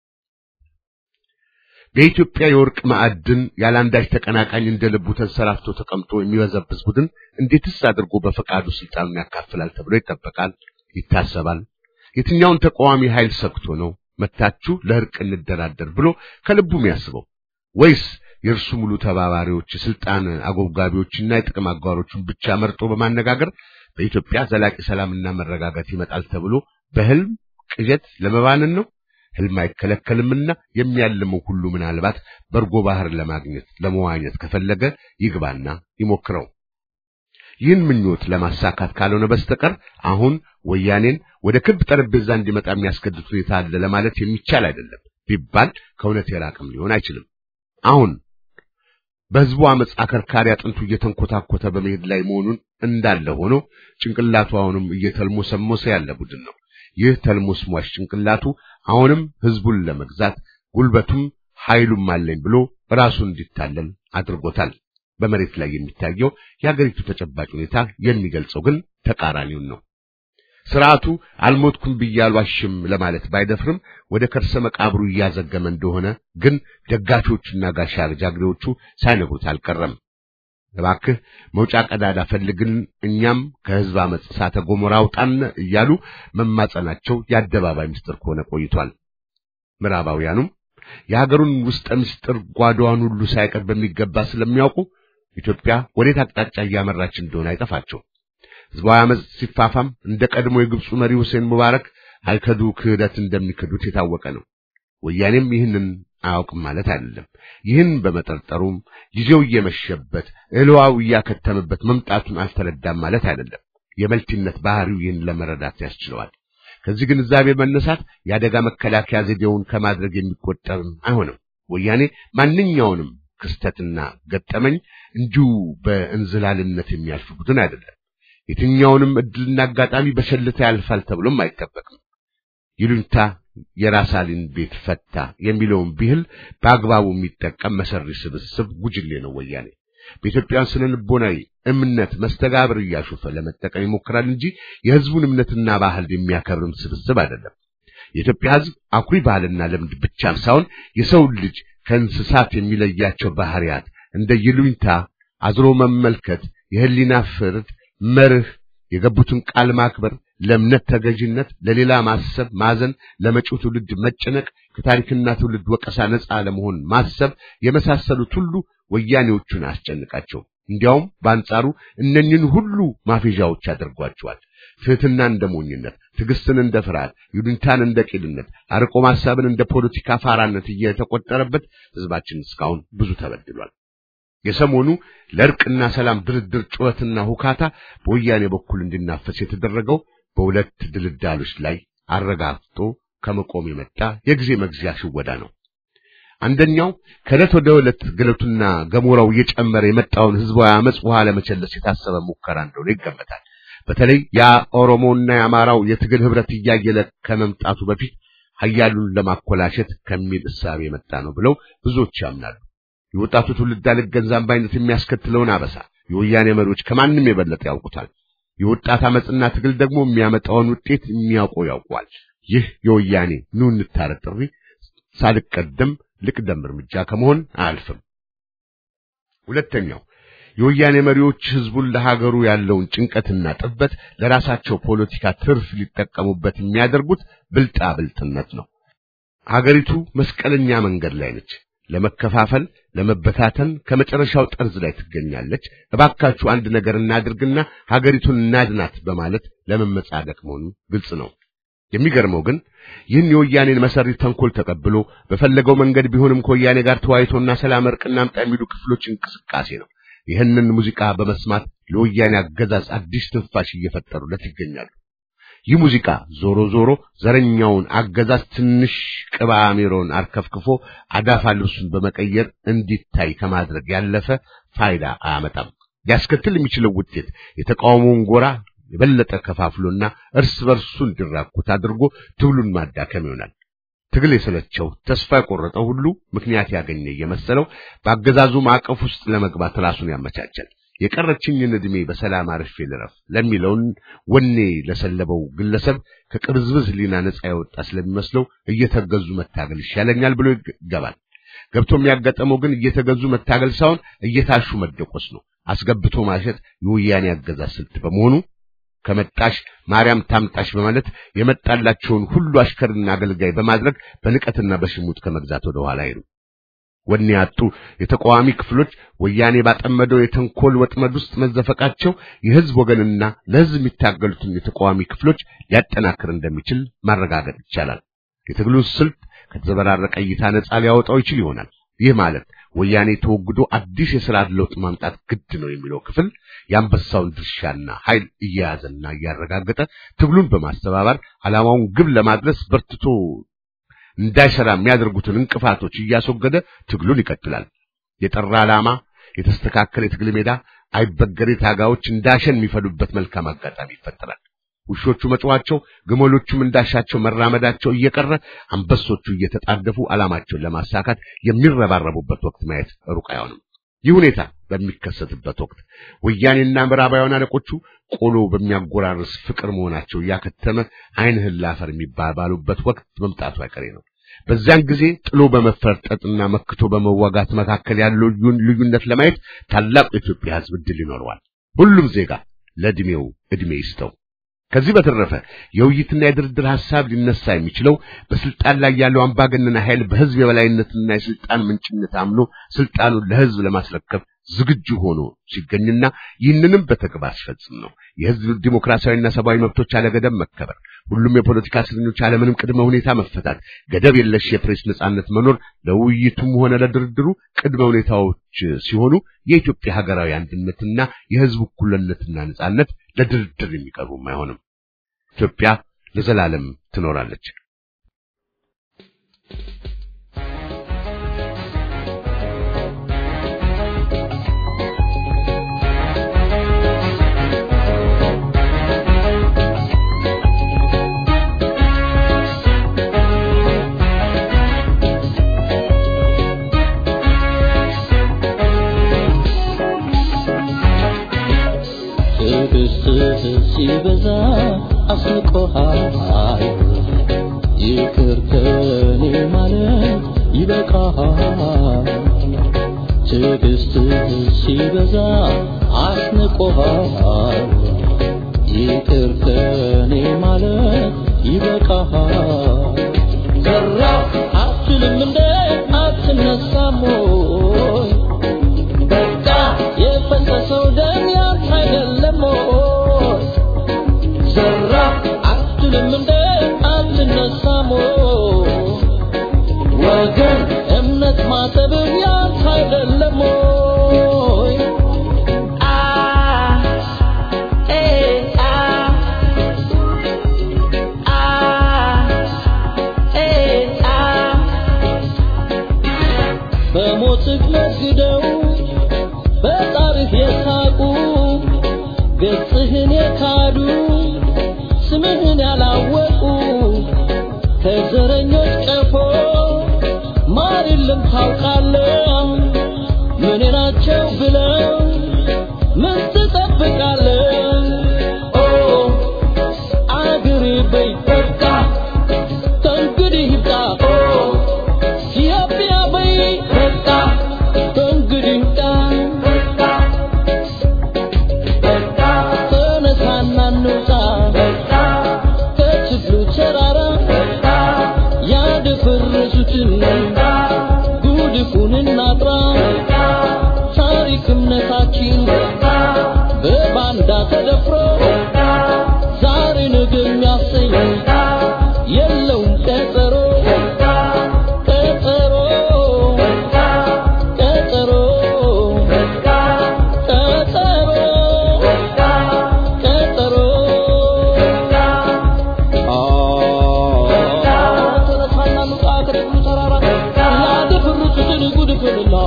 S3: በኢትዮጵያ የወርቅ ማዕድን ያላንዳች ተቀናቃኝ እንደ ልቡ ተንሰራፍቶ ተቀምጦ የሚበዘብዝ ቡድን እንዴትስ አድርጎ በፈቃዱ ስልጣኑን ያካፍላል ተብሎ ይጠበቃል፣ ይታሰባል? የትኛውን ተቃዋሚ ኃይል ሰግቶ ነው መታችሁ ለእርቅ እንደራደር ብሎ ከልቡ የሚያስበው? ወይስ የእርሱ ሙሉ ተባባሪዎች የስልጣን አጎብጋቢዎችና የጥቅም አጋሮቹን ብቻ መርጦ በማነጋገር በኢትዮጵያ ዘላቂ ሰላምና መረጋጋት ይመጣል ተብሎ በህልም ቅዠት ለመባንን ነው? ህልም አይከለከልምና የሚያልመው ሁሉ ምናልባት በርጎ ባህር ለማግኘት ለመዋኘት ከፈለገ ይግባና ይሞክረው። ይህን ምኞት ለማሳካት ካልሆነ በስተቀር አሁን ወያኔን ወደ ክብ ጠረጴዛ እንዲመጣ የሚያስገድድ ሁኔታ አለ ለማለት የሚቻል አይደለም ቢባል ከእውነት የራቅም ሊሆን አይችልም። አሁን በህዝቡ አመፅ አከርካሪ አጥንቱ እየተንኮታኮተ በመሄድ ላይ መሆኑን እንዳለ ሆኖ ጭንቅላቱ አሁንም እየተልሞሰሞሰ ያለ ቡድን ነው። ይህ ተልሞስሟሽ ጭንቅላቱ አሁንም ህዝቡን ለመግዛት ጉልበቱም ኃይሉም አለኝ ብሎ ራሱን እንዲታለል አድርጎታል። በመሬት ላይ የሚታየው የአገሪቱ ተጨባጭ ሁኔታ የሚገልጸው ግን ተቃራኒውን ነው። ስርዓቱ አልሞትኩም ብዬ አልዋሽም ለማለት ባይደፍርም ወደ ከርሰ መቃብሩ እያዘገመ እንደሆነ ግን ደጋፊዎቹና ጋሻ ጃግሬዎቹ ሳይነግሩት አልቀረም። እባክህ መውጫ ቀዳዳ ፈልግን፣ እኛም ከህዝብ አመፅ እሳተ ገሞራ አውጣን እያሉ መማጸናቸው የአደባባይ ምስጢር ከሆነ ቆይቷል። ምዕራባውያኑም የሀገሩን ውስጠ ምስጢር ጓዳዋን ሁሉ ሳይቀር በሚገባ ስለሚያውቁ ኢትዮጵያ ወዴት አቅጣጫ እያመራች እንደሆነ አይጠፋቸው። ህዝባዊ አመፅ ሲፋፋም እንደ ቀድሞ የግብፁ መሪ ሁሴን ሙባረክ አይከዱ ክህደት እንደሚክዱት የታወቀ ነው። ወያኔም ይህንን አያውቅም ማለት አይደለም። ይህን በመጠርጠሩም ጊዜው እየመሸበት እህልዋው እያከተመበት መምጣቱን አልተረዳም ማለት አይደለም። የመልቲነት ባህሪው ይህን ለመረዳት ያስችለዋል። ከዚህ ግንዛቤ መነሳት የአደጋ መከላከያ ዘዴውን ከማድረግ የሚቆጠርም አይሆንም። ወያኔ ማንኛውንም ክስተትና ገጠመኝ እንዲሁ በእንዝላልነት የሚያልፍ ቡድን አይደለም። የትኛውንም እድልና አጋጣሚ በሸልታ ያልፋል ተብሎም አይጠበቅም። ይሉኝታ የራሳሊን ቤት ፈታ የሚለውን ብሂል በአግባቡ የሚጠቀም መሰሪ ስብስብ ጉጅሌ ነው ወያኔ። በኢትዮጵያውያን ስነ ልቦናዊ እምነት መስተጋብር እያሾፈ ለመጠቀም ይሞክራል እንጂ የህዝቡን እምነትና ባህል የሚያከብርም ስብስብ አይደለም። የኢትዮጵያ ህዝብ አኩሪ ባህልና ልምድ ብቻም ሳይሆን የሰው ልጅ ከእንስሳት የሚለያቸው ባህሪያት እንደ ይሉኝታ፣ አዝሮ መመልከት፣ የህሊና ፍርድ፣ መርህ፣ የገቡትን ቃል ማክበር፣ ለእምነት ተገዥነት፣ ለሌላ ማሰብ፣ ማዘን፣ ለመጪው ትውልድ መጨነቅ፣ ከታሪክና ትውልድ ወቀሳ ነፃ ለመሆን ማሰብ የመሳሰሉት ሁሉ ወያኔዎቹን አስጨንቃቸው። እንዲያውም በአንጻሩ እነኝን ሁሉ ማፌዣዎች አድርጓቸዋል። ትህትና እንደ ሞኝነት፣ ትዕግስትን እንደ ፍርሃት፣ ይሉኝታን እንደ ቂልነት፣ አርቆ ማሰብን እንደ ፖለቲካ ፋራነት እየተቆጠረበት ህዝባችን እስካሁን ብዙ ተበድሏል። የሰሞኑ ለእርቅና ሰላም ድርድር ጩኸትና ሁካታ በወያኔ በኩል እንዲናፈስ የተደረገው በሁለት ድልዳሎች ላይ አረጋግጦ ከመቆም የመጣ የጊዜ መግዚያ ሽወዳ ነው። አንደኛው ከዕለት ወደ ዕለት ግለቱና ገሞራው እየጨመረ የመጣውን ህዝባዊ አመጽ ውሃ ለመቸለስ የታሰበ ሙከራ እንደሆነ ይገመታል። በተለይ የኦሮሞና የአማራው የትግል ህብረት እያየለ ከመምጣቱ በፊት ሀያሉን ለማኮላሸት ከሚል እሳቤ የመጣ ነው ብለው ብዙዎች ያምናሉ። የወጣቱ ትውልድ አልገዛም ባይነት የሚያስከትለውን አበሳ የወያኔ መሪዎች ከማንም የበለጠ ያውቁታል። የወጣት አመጽና ትግል ደግሞ የሚያመጣውን ውጤት የሚያውቁ ያውቋል። ይህ የወያኔ ኑ እንታረቅ ጥሪ ሳልቀደም ልቅደም እርምጃ ከመሆን አያልፍም። ሁለተኛው የወያኔ መሪዎች ህዝቡን ለሀገሩ ያለውን ጭንቀትና ጥበት ለራሳቸው ፖለቲካ ትርፍ ሊጠቀሙበት የሚያደርጉት ብልጣ ብልጥነት ነው። ሀገሪቱ መስቀለኛ መንገድ ላይ ነች። ለመከፋፈል፣ ለመበታተን ከመጨረሻው ጠርዝ ላይ ትገኛለች። እባካችሁ አንድ ነገር እናድርግና ሀገሪቱን እናድናት በማለት ለመመጻደቅ መሆኑ ግልጽ ነው። የሚገርመው ግን ይህን የወያኔን መሰሪ ተንኮል ተቀብሎ በፈለገው መንገድ ቢሆንም ከወያኔ ጋር ተወያይቶና ሰላም እርቅ እናምጣ የሚሉ ክፍሎች እንቅስቃሴ ነው። ይህንን ሙዚቃ በመስማት ለወያኔ አገዛዝ አዲስ ትንፋሽ እየፈጠሩለት ይገኛሉ። ይህ ሙዚቃ ዞሮ ዞሮ ዘረኛውን አገዛዝ ትንሽ ቅባ አሚሮን አርከፍክፎ አዳፋ ልብሱን በመቀየር እንዲታይ ከማድረግ ያለፈ ፋይዳ አያመጣም። ሊያስከትል የሚችለው ውጤት የተቃውሞውን ጎራ የበለጠ ከፋፍሎና እርስ በርሱ እንዲራኩት አድርጎ ትግሉን ማዳከም ይሆናል። ትግል የሰለቸው ተስፋ የቆረጠው ሁሉ ምክንያት ያገኘ እየመሰለው በአገዛዙ ማዕቀፍ ውስጥ ለመግባት ራሱን ያመቻቻል። የቀረችኝን ዕድሜ በሰላም አርፌ ልረፍ ለሚለውን ወኔ ለሰለበው ግለሰብ ከቅብዝብዝ ሊና ነፃ የወጣ ስለሚመስለው እየተገዙ መታገል ይሻለኛል ብሎ ይገባል። ገብቶ የሚያጋጠመው ግን እየተገዙ መታገል ሳይሆን እየታሹ መደቆስ ነው። አስገብቶ ማሸት የወያኔ አገዛዝ ስልት በመሆኑ ከመጣሽ ማርያም ታምጣሽ በማለት የመጣላቸውን ሁሉ አሽከርና አገልጋይ በማድረግ በንቀትና በሽሙጥ ከመግዛት ወደ ኋላ አይሉ። ወኔ ያጡ የተቃዋሚ ክፍሎች ወያኔ ባጠመደው የተንኮል ወጥመድ ውስጥ መዘፈቃቸው የህዝብ ወገንና ለህዝብ የሚታገሉትን የተቃዋሚ ክፍሎች ሊያጠናክር እንደሚችል ማረጋገጥ ይቻላል። የትግሉ ስልት ከተዘበራረቀ እይታ ነጻ ሊያወጣው ይችል ይሆናል። ይህ ማለት ወያኔ ተወግዶ አዲስ የስርዓት ለውጥ ማምጣት ግድ ነው የሚለው ክፍል የአንበሳውን ድርሻና ኃይል እየያዘና እያረጋገጠ ትግሉን በማስተባበር ዓላማውን ግብ ለማድረስ በርትቶ እንዳይሰራ የሚያደርጉትን እንቅፋቶች እያስወገደ ትግሉን ይቀጥላል። የጠራ ዓላማ፣ የተስተካከለ የትግል ሜዳ፣ አይበገሬ ታጋዮች እንዳሸን የሚፈሉበት መልካም አጋጣሚ ይፈጠራል። ውሾቹ መጮኻቸው፣ ግመሎቹም እንዳሻቸው መራመዳቸው እየቀረ አንበሶቹ እየተጣደፉ ዓላማቸውን ለማሳካት የሚረባረቡበት ወቅት ማየት ሩቅ አይሆንም። ይህ ሁኔታ በሚከሰትበት ወቅት ወያኔና ምዕራባውያን አለቆቹ ቆሎ በሚያጎራርስ ፍቅር መሆናቸው እያከተመ ዓይንህን ላፈር የሚባባሉበት ወቅት መምጣቱ አይቀሬ ነው። በዚያን ጊዜ ጥሎ በመፈርጠጥና መክቶ በመዋጋት መካከል ያለው ልዩነት ለማየት ታላቁ የኢትዮጵያ ሕዝብ ዕድል ይኖረዋል። ሁሉም ዜጋ ለዕድሜው ዕድሜ ይስጠው። ከዚህ በተረፈ የውይይትና የድርድር ሐሳብ ሊነሳ የሚችለው በስልጣን ላይ ያለው አምባገነን ኃይል በሕዝብ የበላይነትና የስልጣን ምንጭነት አምኖ ስልጣኑን ለሕዝብ ለማስረከብ ዝግጁ ሆኖ ሲገኝና ይህንንም በተግባር ሲፈጽም ነው። የሕዝብ ዲሞክራሲያዊና ሰብአዊ መብቶች አለገደብ መከበር፣ ሁሉም የፖለቲካ እስረኞች አለምንም ቅድመ ሁኔታ መፈታት፣ ገደብ የለሽ የፕሬስ ነጻነት መኖር ለውይይቱም ሆነ ለድርድሩ ቅድመ ሁኔታዎች ሲሆኑ የኢትዮጵያ ሀገራዊ አንድነትና የሕዝብ እኩልነትና ነጻነት ለድርድር የሚቀርቡም አይሆንም። ኢትዮጵያ ለዘላለም ትኖራለች።
S4: ትዕግስትህ ሲበዛ አስንቆሃል ይቅር ከኔ ማለት ይበቃሃል ትዕግስትህ ሲበዛ አስንቆሃል ይቅር ከኔ ማለት ይበቃሃል ዘራ አትልም እንደ አትነሳም ወይ በቃ የፈሰሰው ደም ያንተ አይደለም ወይ? ዘራ አትልም እንደ አትነሳም ወይ? ወገን እምነት ማሰብህ ያንተ አይደለም ወይ? አ ኤ አ አ ኤ አ በሞትህ ነግደው በጣርህ የሳቁ ገጽህን የካዱ ስምህን ያላወቁ ከዘረኞች ቀፎ ማር የለም ታውቃለህ ምን ናቸው ብለው ምን ትጠብቃለህ ኦ አገሬ በይ በቃ ከእንግዲህ ይብቃ ኦ ኢትዮጵያ በይ በቃ ከእንግዲህ ይብቃ ተነሳና እንውጣ ከችግሩ ተራራ ያደፈረሱትን ጉድፉን እናጥራ ታሪክ እምነታችን በባንዳ ተደፍሮ ዛሬ ነገ የሚያሰኝ የለውም ቀጠሮ ቀጠሮ ቀጠሮ ቀጠሮ ቀጠሮ ተነሳና እንውጣ ከችግሩ ተራራ ያደፈረሱትን ጉድፉንና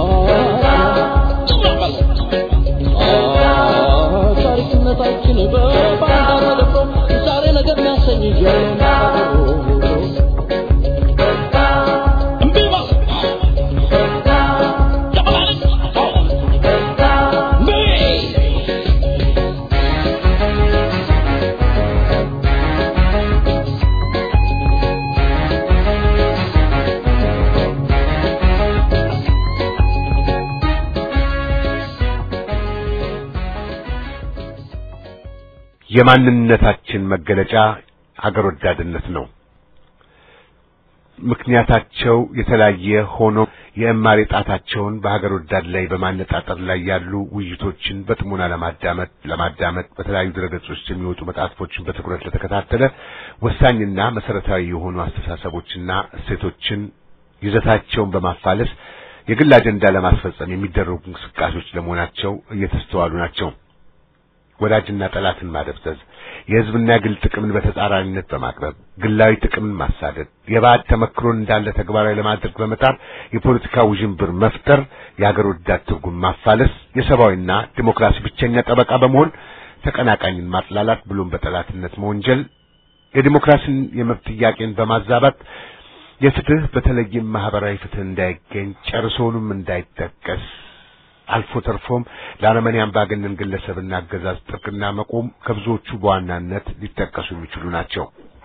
S4: ታሪክነታችን በባንዳ ተደፍሮ ዛሬ ነገር የሚያሰኝ
S3: የማንነታችን መገለጫ ሀገር ወዳድነት ነው። ምክንያታቸው የተለያየ ሆኖ የእማሬ ጣታቸውን በሀገር ወዳድ ላይ በማነጣጠር ላይ ያሉ ውይይቶችን በጥሞና ለማዳመጥ ለማዳመጥ በተለያዩ ድረገጾች የሚወጡ መጣጥፎችን በትኩረት ለተከታተለ ወሳኝና መሰረታዊ የሆኑ አስተሳሰቦችና እሴቶችን ይዘታቸውን በማፋለስ የግል አጀንዳ ለማስፈጸም የሚደረጉ እንቅስቃሴዎች ለመሆናቸው እየተስተዋሉ ናቸው። ወዳጅና ጠላትን ማደብዘዝ፣ የህዝብና የግል ጥቅምን በተጻራሪነት በማቅረብ ግላዊ ጥቅምን ማሳደድ፣ የባዕድ ተመክሮን እንዳለ ተግባራዊ ለማድረግ በመጣር የፖለቲካ ውዥንብር መፍጠር፣ የሀገር ወዳድ ትርጉም ማፋለስ፣ የሰብአዊና ዲሞክራሲ ብቸኛ ጠበቃ በመሆን ተቀናቃኝን ማጥላላት ብሎም በጠላትነት መወንጀል፣ የዲሞክራሲን የመብት ጥያቄን በማዛባት የፍትህ በተለይም ማህበራዊ ፍትህ እንዳይገኝ ጨርሶውንም እንዳይጠቀስ አልፎ ተርፎም ለአረመኔ አምባገነን ግለሰብና አገዛዝ ጥብቅና መቆም ከብዙዎቹ በዋናነት ሊጠቀሱ የሚችሉ ናቸው።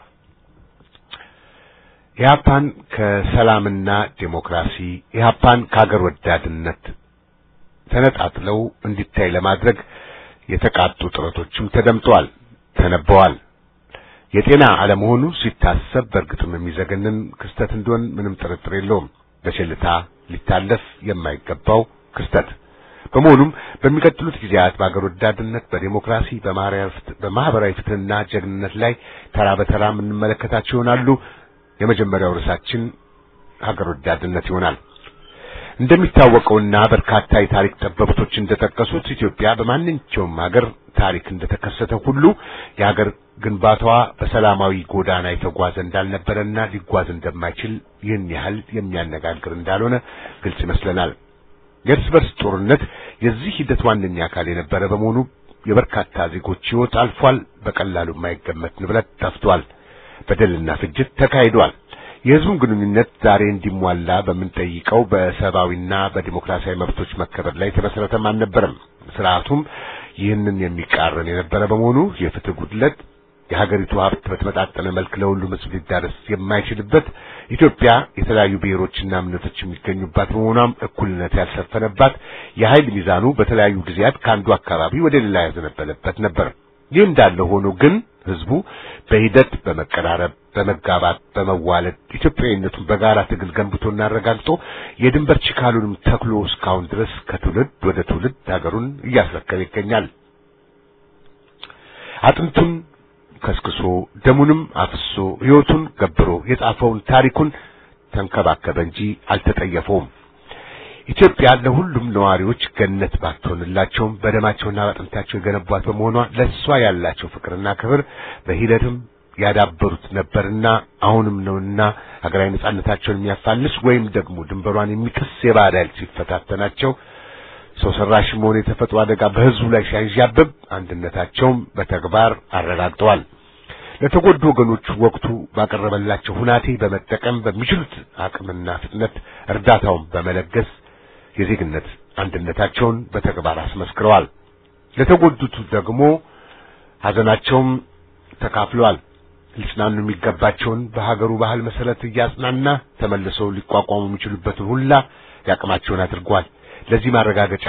S3: ኢህአፓን ከሰላምና ዴሞክራሲ ኢህአፓን ከሀገር ወዳድነት ተነጣጥለው እንዲታይ ለማድረግ የተቃጡ ጥረቶችም ተደምጠዋል፣ ተነበዋል። የጤና አለመሆኑ ሲታሰብ በእርግጥም የሚዘገንን ክስተት እንደሆን ምንም ጥርጥር የለውም። በቸልታ ሊታለፍ የማይገባው ክስተት በመሆኑም በሚቀጥሉት ጊዜያት በአገር ወዳድነት፣ በዴሞክራሲ፣ በማህበራዊ ፍትህና ጀግንነት ላይ ተራ በተራ የምንመለከታቸው ይሆናሉ። የመጀመሪያው ርዕሳችን ሀገር ወዳድነት ይሆናል። እንደሚታወቀውና በርካታ የታሪክ ጠበብቶች እንደጠቀሱት ኢትዮጵያ በማንኛውም ሀገር ታሪክ እንደተከሰተ ሁሉ የሀገር ግንባታዋ በሰላማዊ ጎዳና የተጓዘ እንዳልነበረና ሊጓዝ እንደማይችል ይህን ያህል የሚያነጋግር እንዳልሆነ ግልጽ ይመስለናል። የእርስ በርስ ጦርነት የዚህ ሂደት ዋነኛ አካል የነበረ በመሆኑ የበርካታ ዜጎች ሕይወት አልፏል። በቀላሉ የማይገመት ንብረት ጠፍቷል። በደልና ፍጅት ተካሂዷል። የሕዝቡን ግንኙነት ዛሬ እንዲሟላ በምንጠይቀው በሰብአዊና በዲሞክራሲያዊ መብቶች መከበር ላይ የተመሰረተም አልነበረም። ስርዓቱም ይህንን የሚቃረን የነበረ በመሆኑ የፍትህ ጉድለት የሀገሪቱ ሀብት በተመጣጠነ መልክ ለሁሉም ሕዝብ ሊዳረስ የማይችልበት ኢትዮጵያ የተለያዩ ብሔሮችና እምነቶች የሚገኙባት በመሆኗም እኩልነት ያልሰፈነባት የኃይል ሚዛኑ በተለያዩ ጊዜያት ከአንዱ አካባቢ ወደ ሌላ ያዘነበለበት ነበር። ይህ እንዳለ ሆኖ ግን ህዝቡ በሂደት በመቀራረብ፣ በመጋባት፣ በመዋለድ ኢትዮጵያዊነቱን በጋራ ትግል ገንብቶና አረጋግጦ የድንበር ችካሉንም ተክሎ እስካሁን ድረስ ከትውልድ ወደ ትውልድ ሀገሩን እያስረከበ ይገኛል። አጥንቱን ከስክሶ ደሙንም አፍሶ ሕይወቱን ገብሮ የጻፈውን ታሪኩን ተንከባከበ እንጂ አልተጠየፈውም። ኢትዮጵያ ለሁሉም ነዋሪዎች ገነት ባትሆንላቸውም በደማቸውና በአጥንታቸው የገነቧት በመሆኗ ለእሷ ያላቸው ፍቅርና ክብር በሂደትም ያዳበሩት ነበርና አሁንም ነውና ሀገራዊ ነጻነታቸውን የሚያፋልስ ወይም ደግሞ ድንበሯን የሚጥስ የባዕድ ኃይል ሲፈታተናቸው ሰው ሰራሽም ሆነ የተፈጥሮ አደጋ በህዝቡ ላይ ሲያንዣብብ አንድነታቸውም በተግባር አረጋግጠዋል። ለተጎዱ ወገኖች ወቅቱ ባቀረበላቸው ሁናቴ በመጠቀም በሚችሉት አቅምና ፍጥነት እርዳታውን በመለገስ የዜግነት አንድነታቸውን በተግባር አስመስክረዋል። ለተጎዱት ደግሞ ሐዘናቸውም ተካፍለዋል። ሊጽናኑ የሚገባቸውን በሀገሩ ባህል መሰረት እያጽናና ተመልሰው ሊቋቋሙ የሚችሉበትን ሁላ ያቅማቸውን አድርጓል። ለዚህ ማረጋገጫ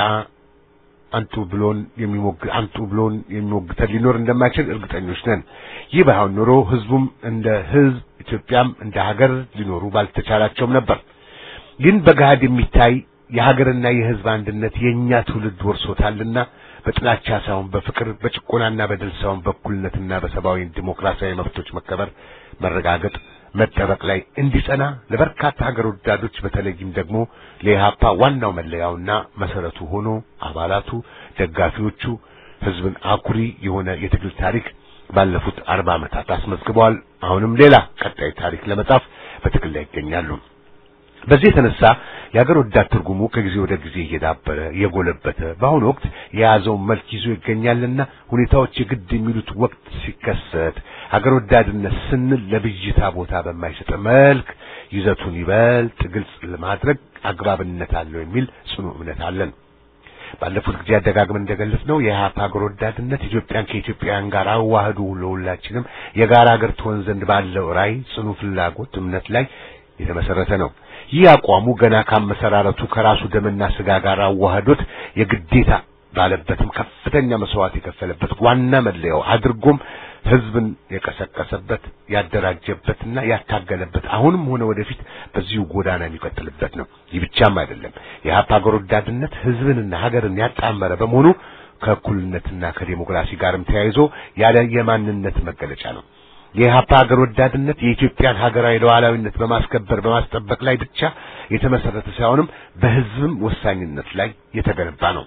S3: አንቱ ብሎን የሚሞግ አንቱ ብሎን የሚሞግተን ሊኖር እንደማይችል እርግጠኞች ነን። ይህ ባይሆን ኖሮ ህዝቡም እንደ ህዝብ ኢትዮጵያም እንደ ሀገር ሊኖሩ ባልተቻላቸውም ነበር። ግን በገሃድ የሚታይ የሀገርና የህዝብ አንድነት የእኛ ትውልድ ወርሶታልና በጥላቻ ሳይሆን በፍቅር በጭቆናና በደል ሳይሆን በእኩልነትና በሰብአዊ ዲሞክራሲያዊ መብቶች መከበር መረጋገጥ መጠበቅ ላይ እንዲጸና ለበርካታ ሀገር ወዳዶች በተለይም ደግሞ ለኢህአፓ ዋናው መለያውና መሰረቱ ሆኖ አባላቱ፣ ደጋፊዎቹ ህዝብን አኩሪ የሆነ የትግል ታሪክ ባለፉት አርባ ዓመታት አስመዝግበዋል። አሁንም ሌላ ቀጣይ ታሪክ ለመጻፍ በትግል ላይ ይገኛሉ። በዚህ የተነሳ የሀገር ወዳድ ትርጉሙ ከጊዜ ወደ ጊዜ እየዳበረ እየጎለበተ በአሁኑ ወቅት የያዘውን መልክ ይዞ ይገኛልና ሁኔታዎች የግድ የሚሉት ወቅት ሲከሰት ሀገር ወዳድነት ስንል ለብዥታ ቦታ በማይሰጥ መልክ ይዘቱን ይበልጥ ግልጽ ለማድረግ አግባብነት አለው የሚል ጽኑ እምነት አለን። ባለፉት ጊዜ አደጋግመን እንደገለጽነው የኢህአፓ ሀገር ወዳድነት ኢትዮጵያን ከኢትዮጵያውያን ጋር አዋህዶ ለሁላችንም የጋራ ሀገር ትሆን ዘንድ ባለው ራዕይ ጽኑ ፍላጎት እምነት ላይ የተመሰረተ ነው። ይህ አቋሙ ገና ካመሰራረቱ ከራሱ ደምና ስጋ ጋር አዋህዶት የግዴታ ባለበትም ከፍተኛ መስዋዕት የከፈለበት ዋና መለያው አድርጎም ህዝብን የቀሰቀሰበት ያደራጀበትና ያታገለበት አሁንም ሆነ ወደፊት በዚሁ ጎዳና የሚቀጥልበት ነው። ይህ ብቻም አይደለም። የኢህአፓ ሀገር ወዳድነት ህዝብንና ሀገርን ያጣመረ በመሆኑ ከእኩልነትና ከዴሞክራሲ ጋርም ተያይዞ ያለ የማንነት መገለጫ ነው። የኢህአፓ ሀገር ወዳድነት የኢትዮጵያን ሀገራዊ ሉዓላዊነት በማስከበር በማስጠበቅ ላይ ብቻ የተመሰረተ ሳይሆንም በህዝብም ወሳኝነት ላይ የተገነባ ነው።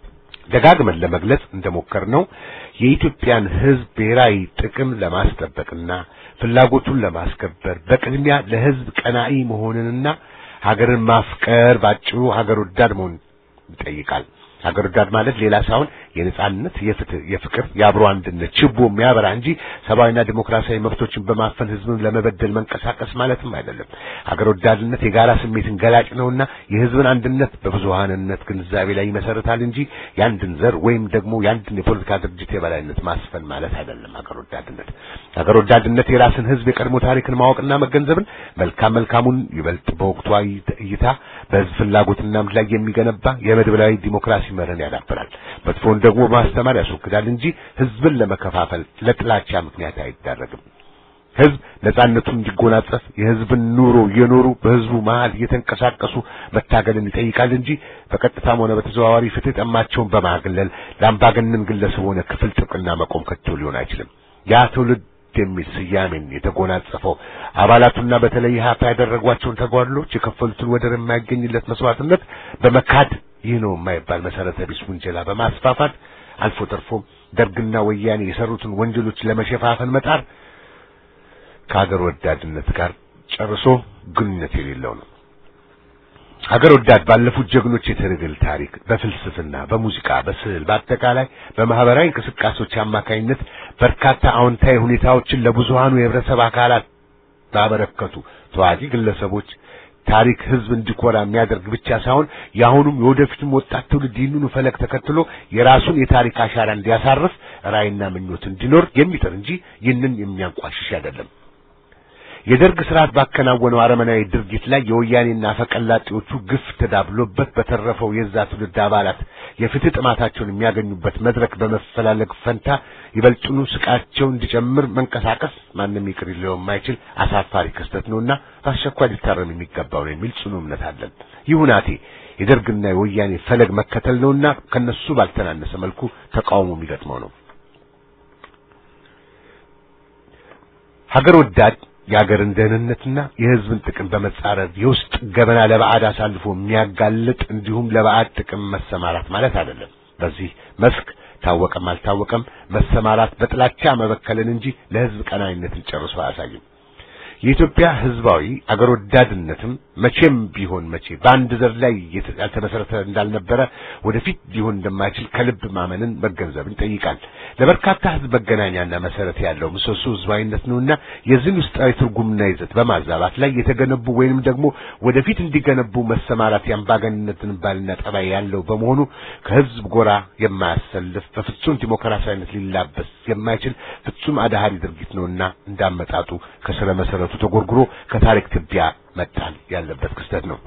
S3: ደጋግመን ለመግለጽ እንደሞከርነው የኢትዮጵያን ህዝብ ብሔራዊ ጥቅም ለማስጠበቅና ፍላጎቱን ለማስከበር በቅድሚያ ለህዝብ ቀናኢ መሆንንና ሀገርን ማፍቀር ባጭሩ ሀገር ወዳድ መሆን ይጠይቃል። ሀገር ወዳድ ማለት ሌላ ሳይሆን የነጻነት፣ የፍትህ፣ የፍቅር፣ የአብሮ አንድነት ችቦ የሚያበራ እንጂ ሰብአዊና ዲሞክራሲያዊ መብቶችን በማፈን ህዝብን ለመበደል መንቀሳቀስ ማለትም አይደለም። ሀገር ወዳድነት የጋራ ስሜትን ገላጭ ነውና የህዝብን አንድነት በብዙሃንነት ግንዛቤ ላይ ይመሰረታል እንጂ የአንድን ዘር ወይም ደግሞ የአንድን የፖለቲካ ድርጅት የበላይነት ማስፈን ማለት አይደለም። ሀገር ወዳድነት ሀገር ወዳድነት የራስን ህዝብ የቀድሞ ታሪክን ማወቅና መገንዘብን መልካም መልካሙን ይበልጥ በወቅታዊ እይታ በህዝብ ፍላጎትና እምነት ላይ የሚገነባ የመድበላዊ ዲሞክራሲ መርህን ያዳብራል። መጥፎን ደግሞ በማስተማር ያስወግዳል እንጂ ህዝብን ለመከፋፈል ለጥላቻ ምክንያት አይዳረግም። ህዝብ ነጻነቱን እንዲጎናጸፍ የህዝብን ኑሮ እየኖሩ በህዝቡ መሃል እየተንቀሳቀሱ መታገልን ይጠይቃል እንጂ በቀጥታም ሆነ በተዘዋዋሪ ፍትህ ጠማቸውን በማግለል ለአምባገነን ግለሰብ ሆነ ክፍል ጥብቅና መቆም ከቶ ሊሆን አይችልም። ያ ትውልድ የሚል ስያሜን የተጎናጸፈው አባላቱና በተለይ ሀፓ ያደረጓቸውን ተጓድሎች የከፈሉትን ወደር የማይገኝለት መስዋዕትነት በመካድ ይህ ነው የማይባል መሰረተ ቢስ ውንጀላ በማስፋፋት አልፎ ተርፎም ደርግና ወያኔ የሰሩትን ወንጀሎች ለመሸፋፈን መጣር ከሀገር ወዳድነት ጋር ጨርሶ ግንኙነት የሌለው ነው። ሀገር ወዳድ ባለፉት ጀግኖች የትግል ታሪክ በፍልስፍና፣ በሙዚቃ፣ በስዕል፣ በአጠቃላይ በማህበራዊ እንቅስቃሴዎች አማካኝነት በርካታ አዎንታዊ ሁኔታዎችን ለብዙሃኑ የህብረተሰብ አካላት ባበረከቱ ተዋጊ ግለሰቦች ታሪክ ህዝብ እንዲኮራ የሚያደርግ ብቻ ሳይሆን የአሁኑም የወደፊቱም ወጣት ትውልድ ይህንኑ ፈለግ ተከትሎ የራሱን የታሪክ አሻራ እንዲያሳርፍ ራዕይና ምኞት እንዲኖር የሚጥር እንጂ ይህንን የሚያንቋሽሽ አይደለም። የደርግ ስርዓት ባከናወነው አረመናዊ ድርጊት ላይ የወያኔና አፈቀላጤዎቹ ግፍ ተዳብሎበት በተረፈው የዛ ትውልድ አባላት የፍትህ ጥማታቸውን የሚያገኙበት መድረክ በመፈላለግ ፈንታ ይበልጡኑ ስቃቸው እንዲጨምር መንቀሳቀስ ማንም ይቅር ሊለው የማይችል አሳፋሪ ክስተት ነውና በአስቸኳይ ሊታረም የሚገባው ነው የሚል ጽኑ እምነት አለን። ይህ ሁናቴ የደርግና የወያኔ ፈለግ መከተል ነውና ከነሱ ባልተናነሰ መልኩ ተቃውሞ የሚገጥመው ነው። ሀገር ወዳድ የሀገርን ደህንነትና የሕዝብን ጥቅም በመጻረር የውስጥ ገበና ለባዕድ አሳልፎ የሚያጋልጥ እንዲሁም ለባዕድ ጥቅም መሰማራት ማለት አይደለም። በዚህ መስክ ታወቀም አልታወቀም መሰማራት በጥላቻ መበከልን እንጂ ለሕዝብ ቀናይነትን ጨርሶ አያሳይም። የኢትዮጵያ ሕዝባዊ አገር ወዳድነትም መቼም ቢሆን መቼ በአንድ ዘር ላይ ያልተመሰረተ እንዳልነበረ ወደፊት ሊሆን እንደማይችል ከልብ ማመንን መገንዘብን ይጠይቃል። ለበርካታ ሕዝብ መገናኛና መሰረት ያለው ምሰሶ ሕዝባዊነት ነውና የዚህን ውስጣዊ ትርጉምና ይዘት በማዛባት ላይ የተገነቡ ወይንም ደግሞ ወደፊት እንዲገነቡ መሰማራት የአምባገንነትን ባልና ጠባይ ያለው በመሆኑ ከሕዝብ ጎራ የማያሰልፍ በፍጹም ዲሞክራሲያዊነት ሊላበስ የማይችል ፍጹም አዳሃሪ ድርጊት ነውና እንዳመጣጡ ከስረ መሰረቱ ተጎርጉሮ ከታሪክ ትቢያ መጣል ያለበት ክስተት ነው።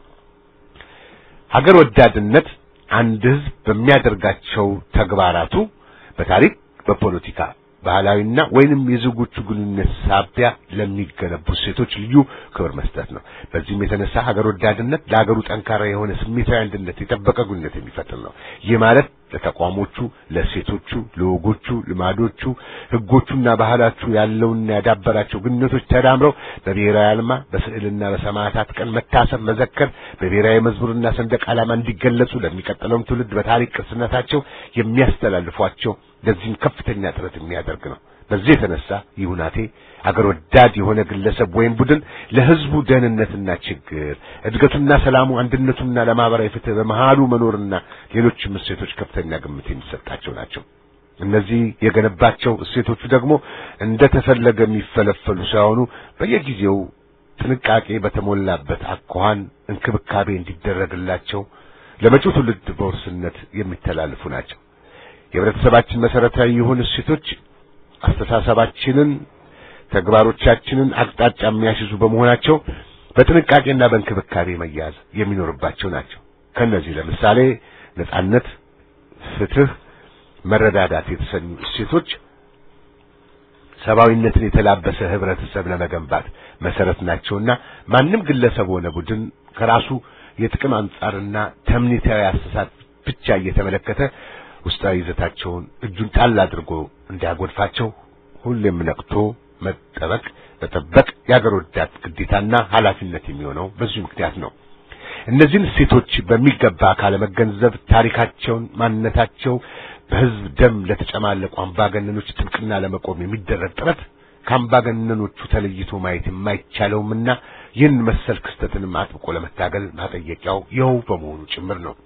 S3: ሀገር ወዳድነት አንድ ህዝብ በሚያደርጋቸው ተግባራቱ በታሪክ፣ በፖለቲካ፣ ባህላዊና ወይንም የዜጎቹ ግንኙነት ሳቢያ ለሚገነቡ ሴቶች ልዩ ክብር መስጠት ነው። በዚህም የተነሳ ሀገር ወዳድነት ለሀገሩ ጠንካራ የሆነ ስሜታዊ አንድነት የጠበቀ ግንኙነት የሚፈጥር ነው። ይህ ማለት ለተቋሞቹ፣ ለሴቶቹ፣ ለወጎቹ፣ ልማዶቹ፣ ህጎቹና ባህላቹ ያለውና ያዳበራቸው ግንኙነቶች ተዳምረው በብሔራዊ አልማ በስዕልና በሰማዕታት ቀን መታሰብ፣ መዘከር በብሔራዊ መዝሙርና ሰንደቅ ዓላማ እንዲገለጹ ለሚቀጥለውም ትውልድ በታሪክ ቅርስነታቸው የሚያስተላልፏቸው ለዚህም ከፍተኛ ጥረት የሚያደርግ ነው። በዚህ የተነሳ ይህ ሁናቴ አገር ወዳድ የሆነ ግለሰብ ወይም ቡድን ለህዝቡ ደህንነትና ችግር እድገቱና ሰላሙ አንድነቱና ለማህበራዊ ፍትህ በመሃሉ መኖርና ሌሎችም እሴቶች ከፍተኛ ግምት የሚሰጣቸው ናቸው። እነዚህ የገነባቸው እሴቶቹ ደግሞ እንደተፈለገ የሚፈለፈሉ ሳይሆኑ በየጊዜው ጥንቃቄ በተሞላበት አኳኋን እንክብካቤ እንዲደረግላቸው ለመጪው ትውልድ በውርስነት የሚተላለፉ ናቸው። የህብረተሰባችን መሰረታዊ የሆኑ እሴቶች አስተሳሰባችንን፣ ተግባሮቻችንን አቅጣጫ የሚያስይዙ በመሆናቸው በጥንቃቄና በእንክብካቤ መያዝ የሚኖርባቸው ናቸው። ከነዚህ ለምሳሌ ነጻነት፣ ፍትህ፣ መረዳዳት የተሰኙ እሴቶች ሰብአዊነትን የተላበሰ ህብረተሰብ ለመገንባት መሰረት ናቸውና ማንም ግለሰብ ሆነ ቡድን ከራሱ የጥቅም አንጻርና ተምኔታዊ አስተሳሰብ ብቻ እየተመለከተ ውስጣዊ ይዘታቸውን እጁን ጣል አድርጎ እንዲያጎድፋቸው ሁሌም ነቅቶ መጠበቅ መጠበቅ የአገር ወዳድ ግዴታና ኃላፊነት የሚሆነው በዚሁ ምክንያት ነው። እነዚህን እሴቶች በሚገባ ካለመገንዘብ ታሪካቸውን፣ ማንነታቸው በህዝብ ደም ለተጨማለቁ አምባገነኖች ጥብቅና ለመቆም የሚደረግ ጥረት ከአምባገነኖቹ ተለይቶ ማየት የማይቻለውምና ይህን መሰል ክስተትንም አጥብቆ ለመታገል ማጠየቂያው ይኸው በመሆኑ ጭምር ነው።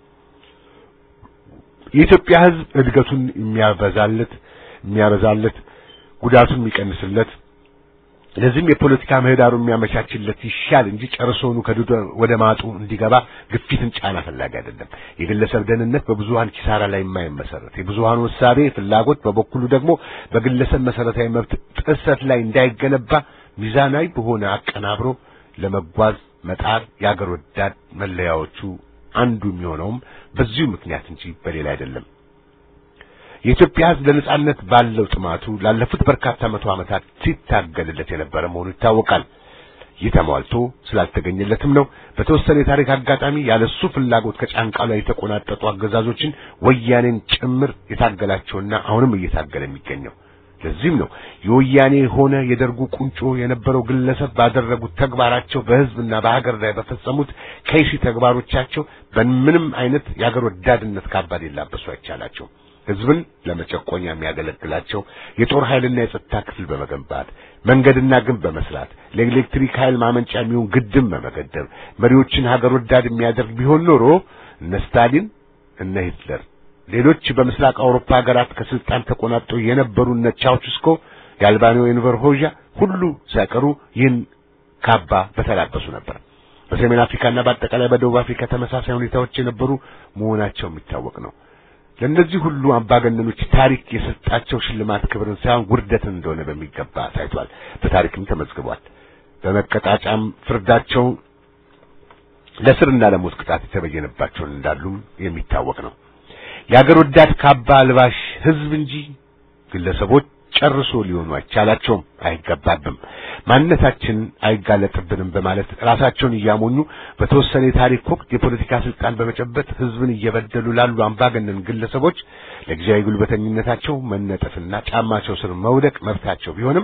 S3: የኢትዮጵያ ህዝብ እድገቱን የሚያበዛለት የሚያበዛለት ጉዳቱን የሚቀንስለት ለዚህም የፖለቲካ ምህዳሩ የሚያመቻችለት ይሻል እንጂ ጨርሶኑ ከድዶ ወደ ማጡ እንዲገባ ግፊትን ጫና ፈላጊ አይደለም። የግለሰብ ደህንነት በብዙሃን ኪሳራ ላይ የማይመሰረት የብዙሃኑ እሳቤ ፍላጎት በበኩሉ ደግሞ በግለሰብ መሰረታዊ መብት ጥሰት ላይ እንዳይገነባ ሚዛናዊ በሆነ አቀናብሮ ለመጓዝ መጣር የአገር ወዳድ መለያዎቹ አንዱ የሚሆነውም በዚሁ ምክንያት እንጂ በሌላ አይደለም። የኢትዮጵያ ሕዝብ ለነጻነት ባለው ጥማቱ ላለፉት በርካታ መቶ ዓመታት ሲታገልለት የነበረ መሆኑ ይታወቃል። ይህ ተሟልቶ ስላልተገኘለትም ነው በተወሰነ የታሪክ አጋጣሚ ያለሱ ፍላጎት ከጫንቃ ላይ የተቆናጠጡ አገዛዞችን ወያኔን ጭምር የታገላቸውና አሁንም እየታገለ የሚገኘው። ለዚህም ነው የወያኔ ሆነ የደርጉ ቁንጮ የነበረው ግለሰብ ባደረጉት ተግባራቸው በህዝብና በሀገር ላይ በፈጸሙት ከይሲ ተግባሮቻቸው በምንም አይነት የሀገር ወዳድነት ካባ ሊላበሱ አይቻላቸው። ህዝብን ለመጨቆኛ የሚያገለግላቸው የጦር ኃይልና የጸጥታ ክፍል በመገንባት መንገድና ግንብ በመስራት ለኤሌክትሪክ ኃይል ማመንጫ የሚሆን ግድብ በመገደብ መሪዎችን ሀገር ወዳድ የሚያደርግ ቢሆን ኖሮ እነ ስታሊን እነ ሂትለር ሌሎች በምስራቅ አውሮፓ ሀገራት ከስልጣን ተቆናጠው የነበሩ እነ ቻውችስኮ የአልባኒዮ ኤንቨር ሆዣ ሁሉ ሳይቀሩ ይህን ካባ በተላበሱ ነበር። በሰሜን አፍሪካና በአጠቃላይ በደቡብ አፍሪካ ተመሳሳይ ሁኔታዎች የነበሩ መሆናቸው የሚታወቅ ነው። ለእነዚህ ሁሉ አምባገነኖች ታሪክ የሰጣቸው ሽልማት ክብርን ሳይሆን ውርደትን እንደሆነ በሚገባ ታይቷል፣ በታሪክም ተመዝግቧል። በመቀጣጫም ፍርዳቸው ለስርና ለሞት ቅጣት የተበየነባቸውን እንዳሉም የሚታወቅ ነው። የአገር ወዳድ ካባ አልባሽ ህዝብ እንጂ ግለሰቦች ጨርሶ ሊሆኑ አይቻላቸውም፣ አይገባብም። ማንነታችን አይጋለጥብንም በማለት ራሳቸውን እያሞኙ በተወሰነ የታሪክ ወቅት የፖለቲካ ስልጣን በመጨበጥ ህዝብን እየበደሉ ላሉ አምባገነን ግለሰቦች ለጊዜያዊ ጉልበተኝነታቸው መነጠፍና ጫማቸው ስር መውደቅ መብታቸው ቢሆንም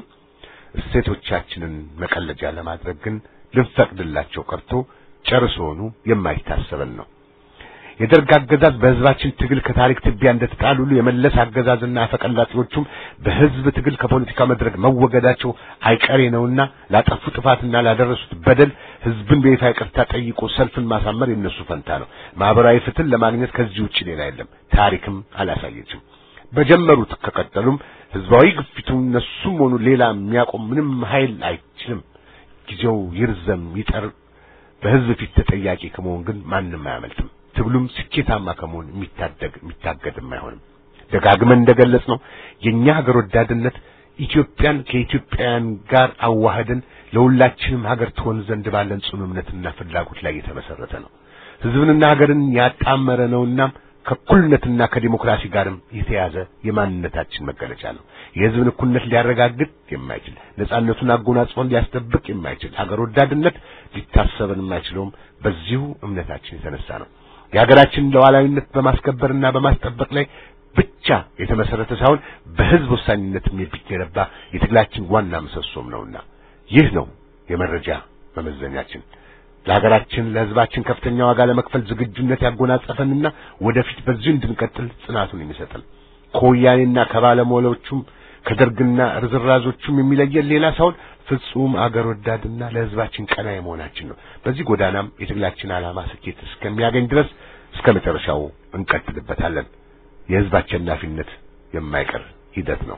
S3: እሴቶቻችንን መቀለጃ ለማድረግ ግን ልንፈቅድላቸው ቀርቶ ጨርሶውኑ የማይታሰበን ነው። የደርግ አገዛዝ በህዝባችን ትግል ከታሪክ ትቢያ እንደተጣሉ ሁሉ የመለስ አገዛዝና አፈቀላጤዎቹም በህዝብ ትግል ከፖለቲካ መድረክ መወገዳቸው አይቀሬ ነውና ላጠፉ ጥፋትና ላደረሱት በደል ህዝብን በይፋ ይቅርታ ጠይቆ ሰልፍን ማሳመር የነሱ ፈንታ ነው። ማህበራዊ ፍትህን ለማግኘት ከዚህ ውጭ ሌላ የለም። ታሪክም አላሳየችም። በጀመሩት ከቀጠሉም ህዝባዊ ግፊቱ እነሱም ሆኑ ሌላ የሚያቆም ምንም ኃይል አይችልም። ጊዜው ይርዘም ይጠር በህዝብ ፊት ተጠያቂ ከመሆን ግን ማንም አያመልጥም። ትግሉም ስኬታማ ከመሆን የሚታደግ የሚታገድም አይሆንም። ደጋግመን እንደገለጽ ነው የኛ ሀገር ወዳድነት ኢትዮጵያን ከኢትዮጵያውያን ጋር አዋህደን ለሁላችንም ሀገር ትሆን ዘንድ ባለን ጽኑ እምነትና ፍላጎት ላይ የተመሰረተ ነው። ህዝብንና ሀገርን ያጣመረ ነውና ከእኩልነትና ከዲሞክራሲ ጋርም የተያዘ የማንነታችን መገለጫ ነው። የህዝብን እኩልነት ሊያረጋግጥ የማይችል ነጻነቱን አጎናጽፎን ሊያስጠብቅ የማይችል ሀገር ወዳድነት ሊታሰበን የማይችለውም በዚሁ እምነታችን የተነሳ ነው። የሀገራችንን ሉዓላዊነት በማስከበርና በማስጠበቅ ላይ ብቻ የተመሰረተ ሳይሆን በህዝብ ወሳኝነትም የሚገነባ የትግላችን ዋና ምሰሶም ነውና ይህ ነው የመረጃ መመዘኛችን። ለሀገራችን ለህዝባችን ከፍተኛ ዋጋ ለመክፈል ዝግጁነት ያጎናጸፈንና ወደፊት በዚሁ እንድንቀጥል ጽናቱን የሚሰጠን ከወያኔና ከባለሞሎቹም ከደርግና ርዝራዞቹም የሚለየን ሌላ ሳይሆን ፍጹም አገር ወዳድና ለህዝባችን ቀና የመሆናችን ነው። በዚህ ጎዳናም የትግላችን ዓላማ ስኬት እስከሚያገኝ ድረስ እስከ መጨረሻው እንቀጥልበታለን። የህዝብ አሸናፊነት የማይቀር ሂደት ነው።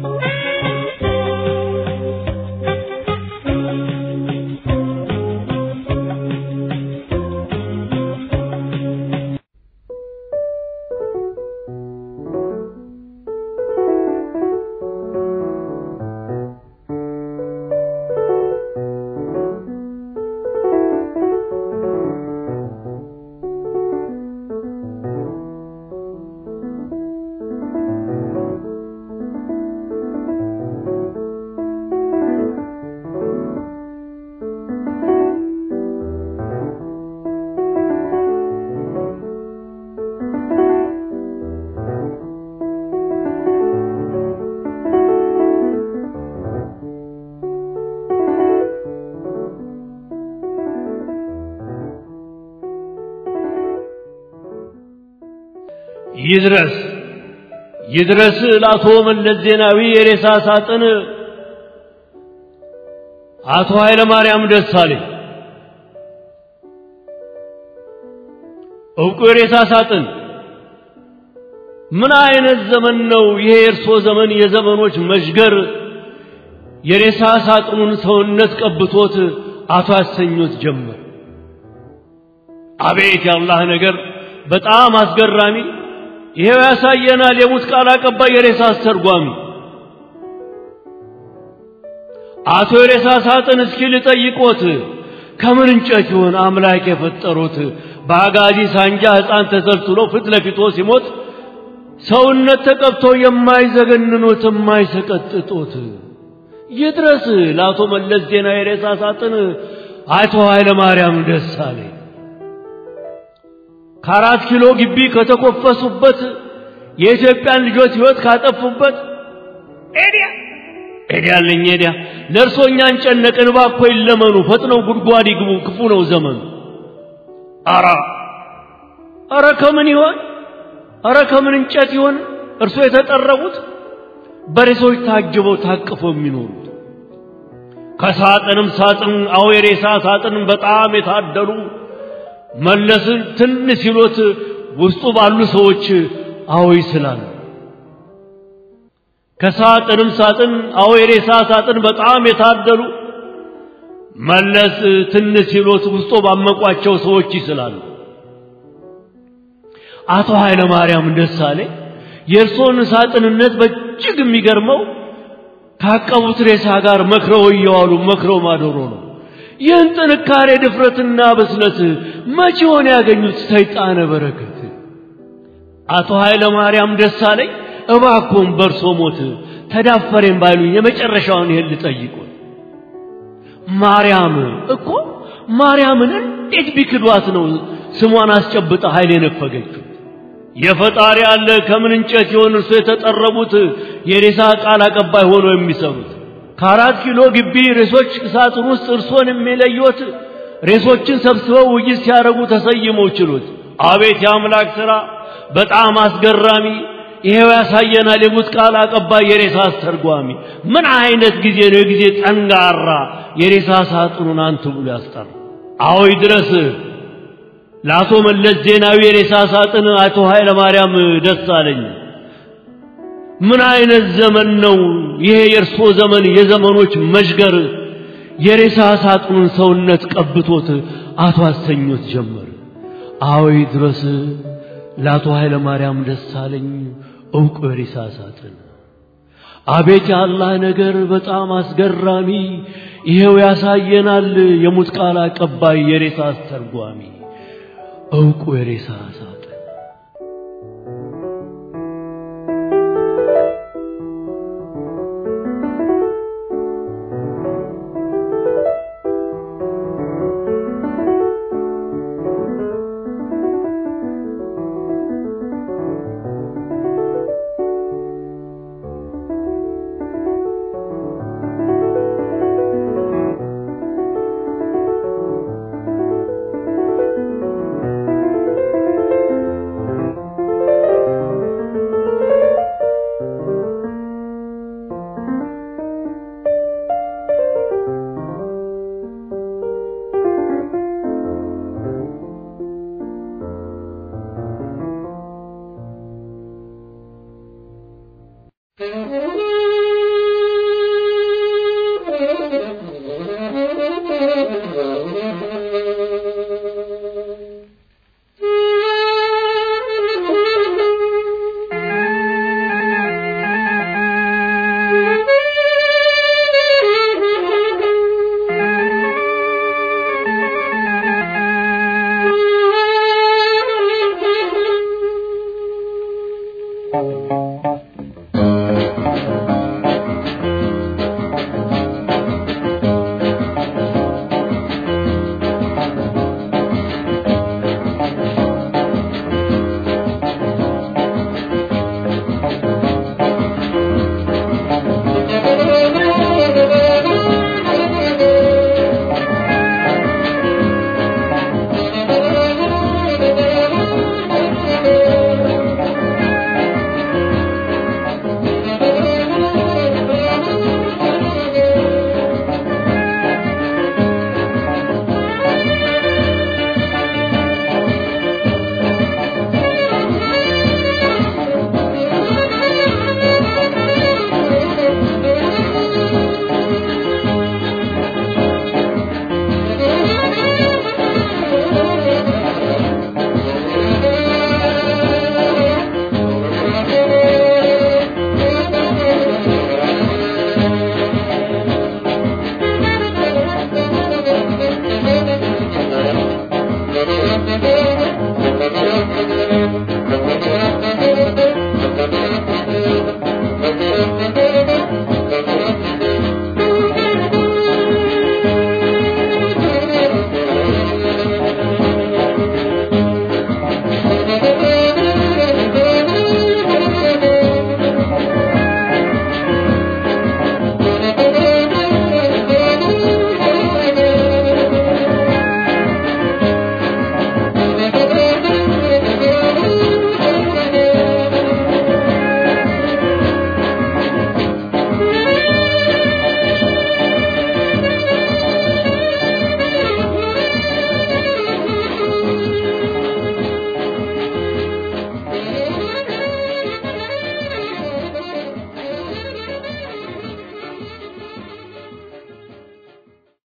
S5: ይድረስ ይድረስ ለአቶ መለስ ዜናዊ የሬሳ ሳጥን አቶ ኃይለ ማርያም ደሳለኝ እውቁ የሬሳ ሳጥን ምን አይነት ዘመን ነው ይሄ የእርሶ ዘመን የዘመኖች መሽገር የሬሳ ሳጥኑን ሰውነት ቀብቶት አቶ ያሰኙት ጀመር አቤት ያላህ ነገር በጣም አስገራሚ ይሄው ያሳየናል የሙት ቃል አቀባይ የሬሳ አስተርጓሚ አቶ የሬሳ ሳጥን እስኪ ልጠይቆት ከምን እንጨት ይሆን አምላክ የፈጠሩት በአጋዚ ሳንጃ ሕፃን ተሰልስሎ ፊት ለፊቶ ሲሞት ሰውነት ተቀብቶ የማይዘገንኑት የማይሰቀጥጡት ይድረስ ለአቶ መለስ ዜና የሬሳ ሳጥን አቶ ኃይለ ማርያም ደሳለኝ ከአራት ኪሎ ግቢ ከተኮፈሱበት የኢትዮጵያን ልጆች ሕይወት ካጠፉበት ኤዲያ ኤዲያ አለኝ ኤዲያ ለእርሶ እኛን ጨነቅን እባክዎ ይለመኑ ፈጥነው ጉድጓድ ይግቡ ክፉ ነው ዘመኑ አራ አረ ከምን ይሆን አረ ከምን እንጨት ይሆን እርሶ የተጠረቡት በሬሶች ታጅበው ታቅፈው የሚኖሩት ከሳጥንም ሳጥን አዎ የሬሳ ሳጥን በጣም የታደሉ መለስን ትን ሲሎት ውስጡ ባሉ ሰዎች አዎ ይስላሉ። ከሳጥንም ሳጥን አዎ የሬሳ ሳጥን በጣም የታደሉ መለስ ትን ሲሎት ውስጡ ባመቋቸው ሰዎች ይስላሉ። አቶ ኃይለ ማርያም ደሳሌ የእርሶን ሳጥንነት በእጅግ የሚገርመው ካቀቡት ሬሳ ጋር መክረው እየዋሉ መክረው ማደሮ ነው። ይህን ጥንካሬ ድፍረትና ብስለት መቼ ሆነ ያገኙት ሰይጣነ በረከት? አቶ ኃይለ ማርያም ደሳለኝ እባክዎን በእርሶ ሞት ተዳፈሬን ባይሉኝ የመጨረሻውን ይሄን ልጠይቁት። ማርያም እኮ ማርያምን እንዴት ቢክዷት ነው ስሟን አስጨብጣ ኃይል የነፈገችው? የፈጣሪ አለ ከምን እንጨት ይሆን እርሶ የተጠረቡት የሬሳ ቃል አቀባይ ሆኖ የሚሰሩት? ከአራት ኪሎ ግቢ ሬሶች ሳጥን ውስጥ እርሶን የሚለዩት ሬሶችን ሰብስበው ውይይት ሲያደርጉ ተሰይመው ችሎት። አቤት የአምላክ ሥራ በጣም አስገራሚ! ይሄው ያሳየናል የሙት ቃል አቀባይ የሬሳ አስተርጓሚ። ምን አይነት ጊዜ ነው የጊዜ ጠንጋራ የሬሳ ሳጥኑን አንቱ ብሎ ያስጠራ። አዎ ይድረስ ለአቶ መለስ ዜናዊ የሬሳ ሳጥን አቶ ኃይለ ማርያም ደሳለኝ። ምን አይነት ዘመን ነው ይሄ የእርሶ ዘመን የዘመኖች መዥገር የሬሳ ሳጥኑን ሰውነት ቀብቶት አቶ አሰኞት ጀመር። አዎ ይድረስ ለአቶ ኃይለ ማርያም ደሳለኝ ዕውቁ የሬሳ ሳጥን። አቤት የአላህ ነገር በጣም አስገራሚ፣ ይሄው ያሳየናል የሙት ቃል አቀባይ የሬሳ አስተርጓሚ ዕውቁ የሬሳ ሳጥን